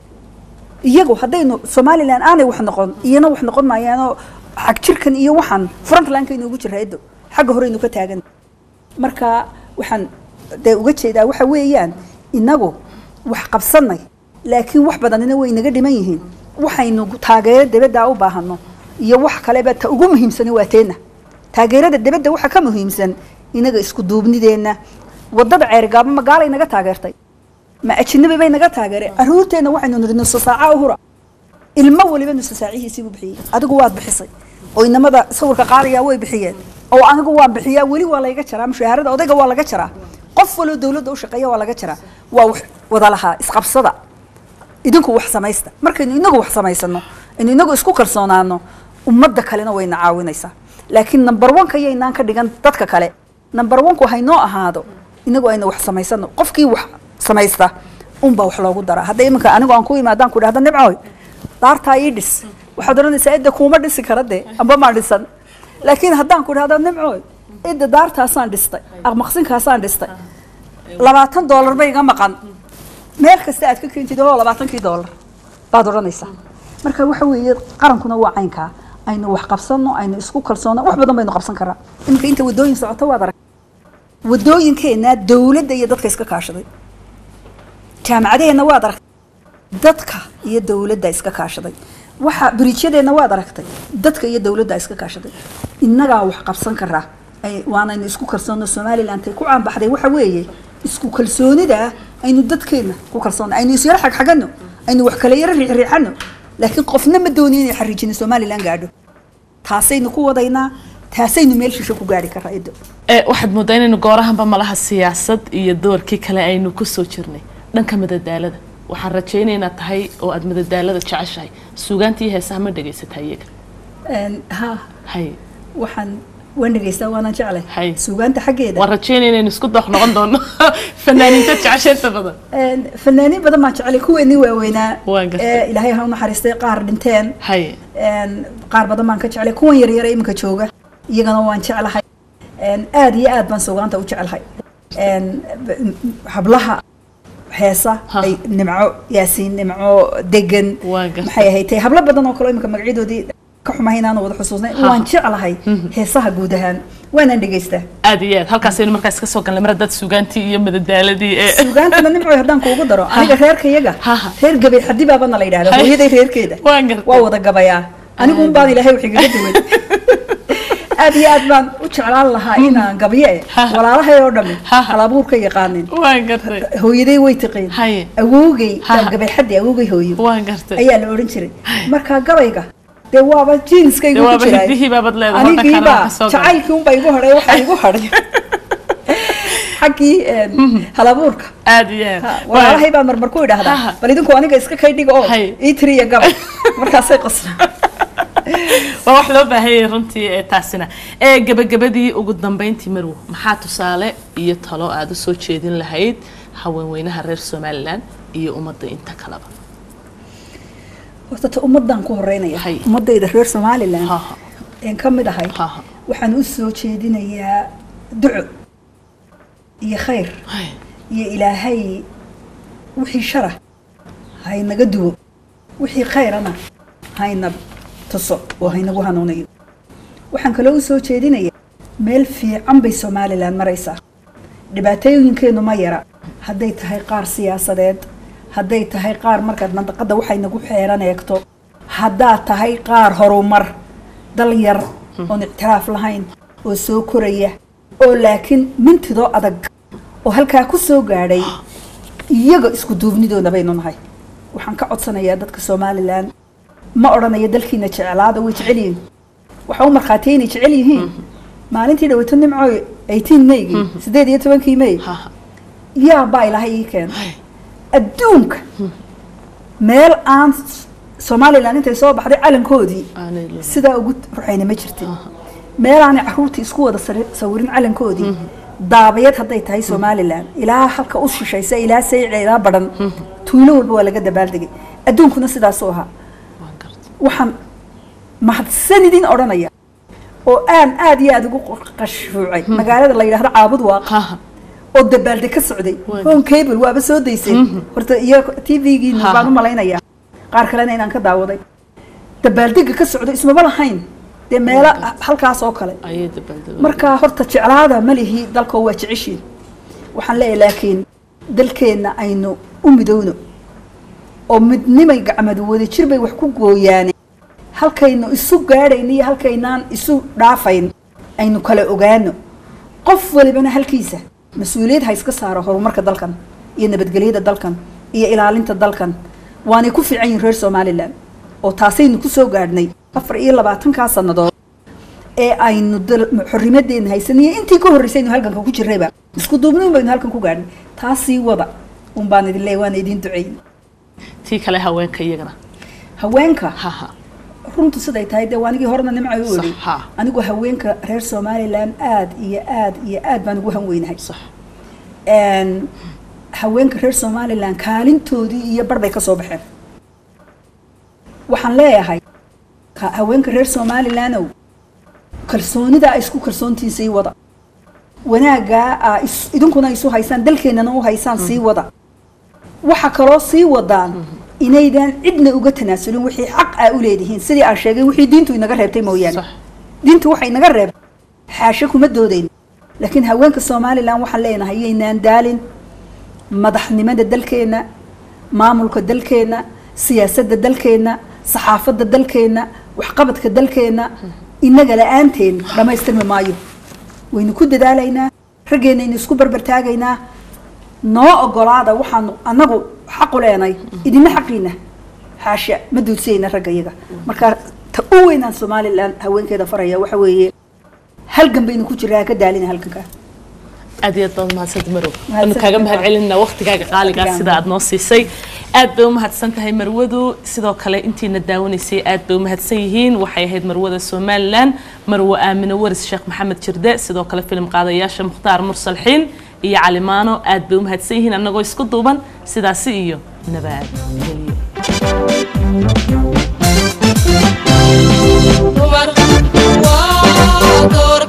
iyagu haddaynu somalilan aanay wax noqon iyana wax noqon maayaanoo xag jirkan iyo waxaan frontlinekaynu ugu jiraa edo xagga horeynu ka taagan marka waxaan dee uga jeedaa waxa weeyaan inagu wax qabsanay laakiin wax badanina way naga dhiman yihiin waxaynu taageero debaddaa u baahano iyo wax kaleba ta ugu muhiimsani waa teenna taageerada debadda waxa ka muhiimsan inaga isku duubnideenna wadada ceerigaaba magaalay naga taageertay ma ajnabi bay naga taageereen caruurteenna waxaynu nidhi nusa saaca u hura ilmo waliba nusa saacihiisii buu bixiyey adigu waad bixisay oo inamada sawirka qaadayaa way bixiyeen oo anigu waan bixiyaa weli waa layga jaraa mushaharada odayga waa laga jaraa qof waloo dawladda u shaqeeya waa laga jaraa waa wax wada lahaa isqabsada idinku wax samaysta markaynu inagu wax samaysano aynu inagu isku kalsoonaano ummadda kalena wayna caawinaysaa laakiin number one-ka yaynaan ka dhigan dadka kale number one-ku haynoo ahaado inagu aynu wax samaysano qofkii wax samaysta unbaa wax loogu daraa hadda iminka anigu aan ku imaadaan ku dhahda nimcooy daartaa ii dhis waxaad odhanaysaa idda kuuma dhisi kara dee amba maa dhisan laakiin haddaan ku dhahda nimcooy idda daartaasaan dhistay aqmaqsinkaasaan dhistay labaatan doolar ba iga maqan meel kasta aad ka keentid oo labaatankii doolar baad odhanaysaa marka waxa weeye qarankuna waa caynkaa aynu wax qabsano aynu isku kalsoono wax badan baynu qabsan karaa iminka inta wadooyin socoto waad arag wadooyinkeenna dawladda iyo dadka iska kaashaday jaamacadaheenna waad aragtay dadka iyo dawladda iska kaashaday waxa biriijyadeenna waad aragtay dadka iyo dawladda iska kaashaday innagaa wax qabsan karaa ay- waanaynu isku kalsoono somalilan tay ku caanbaxday waxa weeye isku kalsoonida aynu dadkeenna ku kalsoona aynu isyaro xagxagano aynu wax kala yaro riixriixano laakiin qofna ma dooni inay xariijino somalilan gaadho taasaynu ku wadaynaa taasaynu meel shisho ku gaari karaa edo ee waxaad moodaa inaynu goorahanba malaha siyaasad iyo doorkii kale aynu kusoo jirnay dhanka madadaalada waxaan rajaynaynaa tahay oo aad madadaalada jeceshahay suugaantii heesaha ma dhegaysataa iyaga ha hay waxaan waan dhegaystaa waanaan Hay. jeclay suugaanta xaggeeda waan rajaynaya inaynu isku doox noqon doono fanaaniinta jecesheenta badan Een, fanaaniin badan baan jeclay kuweenii waaweynaa Waan gartay. ee ilaahay ha u naxariistay qaar dhinteen hay Een, qaar badan baan ka jeclay kuwan yaryar ee iminka jooga iyagana waan jeclahay Een, aad iyo aad baan suugaanta u jeclahay Een, b- m- hablaha heesa Ha. ay nimco yaasiin nimco degan Waan gartay. maxay ahayd tay hablo badan oo kale iminka magacyadoodii ka xumahay inaan wada xusuusnay Ha. waan jeclahay heesaha guud ahaan waanaan dhegaystaa aad iyo aad halkaasaynu markaas ka soo galnay mar haddaad suugaantii iyo madadaaladii ee suugaantana nimcoy haddaan kuugu daro aniga reerkayaga Ha, ha. reer gabay xadibaabana la yidhahda Hay. hooyaday reerkeeda Waan gartay. waa wada gabayaa anigu un baan ilaahay wax igaga duwan aad iyo aad baan u jeclaan lahaa inaan gabye walaalahay oo dhami Ha. halabuur ka yaqaanin waan gartay hooyaday way tiqiin Haye. awowgay Ha. gabayxadii awowgay hooyo waan gartay ayaa la odhan jiray markaa gabayga dee waaba jeanskaygu Dee ku waaba jiray hidihii baabad leedahay, waddanka anigiiba anaa ka soo galay. jacaylkii unbaa igu hadhay waxaa igu hadhay xaggii een, halabuurka aad iyo aad Ha, walaalahay baan marmar ku Ha. idhaahdaa bal idinku aniga iska kay dhiga oo Haye. ii tiriya gabay markaasay qosla waa wax loo baahan yahay runtii ee taasina ee gabagabadii ugu dambeyntii marwo maxaa tusaale iyo talo aada u soo jeedin lahayd haweenweynaha reer somalilan iyo ummadda inta kaleba horta ta ummaddan ku horeynaya Haye. ummadayda reer somalilan Ha, ha. een ka mid ahay Ha, ha. waxaan u soo jeedinayaa duco iyo khayr Hay, iyo ilaahay wixii shara haynaga duwo wixii khayrana hayna tuso oo haynagu hanuunayo waxaan kaloo u soo jeedinayaa meel fiican bay somalilan maraysaa dhibaatooyinkeenu ma yara hadday tahay qaar siyaasadeed hadday tahay qaar markaad mandaqada waxay nagu xeeran eegto haddaad tahay qaar horumar dal yar oon ictiraaf lahayn oo soo koraya oo laakiin mintidoo adag oo halkaa ku soo gaadhay iyaga isku duubnidoona baynu nahay waxaan ka codsanayaa dadka somalilan ma odhanayo dalkiina jeclaada way jecel yihiin waxa u markhaatiya inay jecel yihiin maalintii dhawato nimco 18 maygii sideed iyo tobankii may ha, ha. yaa baa ilaahay ii keena Hay, adduunka meel aan somalilan intay soo baxday calankoodii aanay la- sidaa ugu ruxayna ma jirtin meelaanay caruurtii isku wada sari- sawirin calankoodii daabayad hadday tahay somalilan ilaa halka u shishaysa ilaa sayca ilaa badhan tuulo walba waa laga dabaaldegay adduunkuna sidaasuu ahaa waan gartay waxaan mahadsanidin odhanaya oo aan aad iyo aad ugu qashfuucay magaalada la yidhaahdo caabud waaq Ha, ha. oo dabaalde ka socday Waay. home cable waaba soo daysay horta iyo t v-giina Ha, baan ha. u malaynayaa qaar kalena inaan ka daawaday dabaaldega ka socday ismaba lahayn dee meelo halkaas oo kale ayay dabaaldaba markaa horta jeclaada ma lihi dalkoo waa jeceshiin waxaan leeyahay laakiin dalkeenna aynu u midowno oo midnimay gacmadu wada jir bay wax ku gooyaane halkaynu isu gaadhayn iyo halkaynaan isu dhaafayn aynu kala ogaano qof walibana halkiisa mas-uuliyad ha iska saaro horumarka dalkan iyo nabadgelyada dalkan iyo ilaalinta dalkan waanay ku fiican yihin reer somalilan oo taasaynu ku soo gaadhnay afar iyo labaatankaa sannadood ee aynu dal- xorrimadeena haysanay iyo intii ka horreysay aynu halganka ku jirrayba isku duubniun baynu halkan ku gaadhnay taasii wada un baan idin leeyahay waana idiin duceyn tii kale haweenka iyagana haweenka ha ha runtu siday tahay dee waanigii horena nimcay u Sax, odhi ha. anigu haweenka reer somalilan aad iyo aad iyo aad baan ugu hanweynahay sax Een, haweenka reer somalilan kaalintoodii iyo bar bay ka soo baxeen waxaan leeyahay ka- haweenka reer somalilandow kalsoonida ay isku kalsoontiin sii wada wanaaggaa aa is- idinkuna isu haysaan dalkeennana u haysaan sii wada waxa kaloo sii wadaan inaydan cidna uga tanaasulin wixii xaq aa u leedihiin sidii aan sheegay wixii diintu inaga reebtay mooyaane Sax. diintu waxay inaga reebtay xaashe kuma doodayn laakiin haweenka somalilan waxaan leenahay yaynaan daalin madaxnimada dalkeenna maamulka dalkeenna siyaasadda dalkeenna saxaafadda dalkeenna waxqabadka dalkeenna inaga la-aanteen dhammaystirmi maayo waynu ku dadaalaynaa raggeennaynu isku barbartaagaynaa noo ogolaada waxaanu annagu xaqu leenay idina xaqiina xaasha ma duudsayna ragga iyaga marka ta u weynaan somalilan haweenkeeda faraya waxa weeye halgan baynu ku jiraa ka daalina halganka aad iyo aad baad umahadsanta marow Mahadsan waanu kaaga tahay. mahad celinaa waqtigaaga qaaligaa Waqtigaan. sida aad noo siisay aad bay umahadsan tahay marwadu sidoo kale intiina daawanaysay aad bay umahadsan yihiin waxay ahayd marwada somalilan marwo aamino waris sheekh maxamed jirde sidoo kale filim qaadayaasha mukhtaar mursal xiin iyo calimaano aad bay umahadsan yihiin annagoo isku duuban sidaasi iyo nabaad geliyo dumar waa door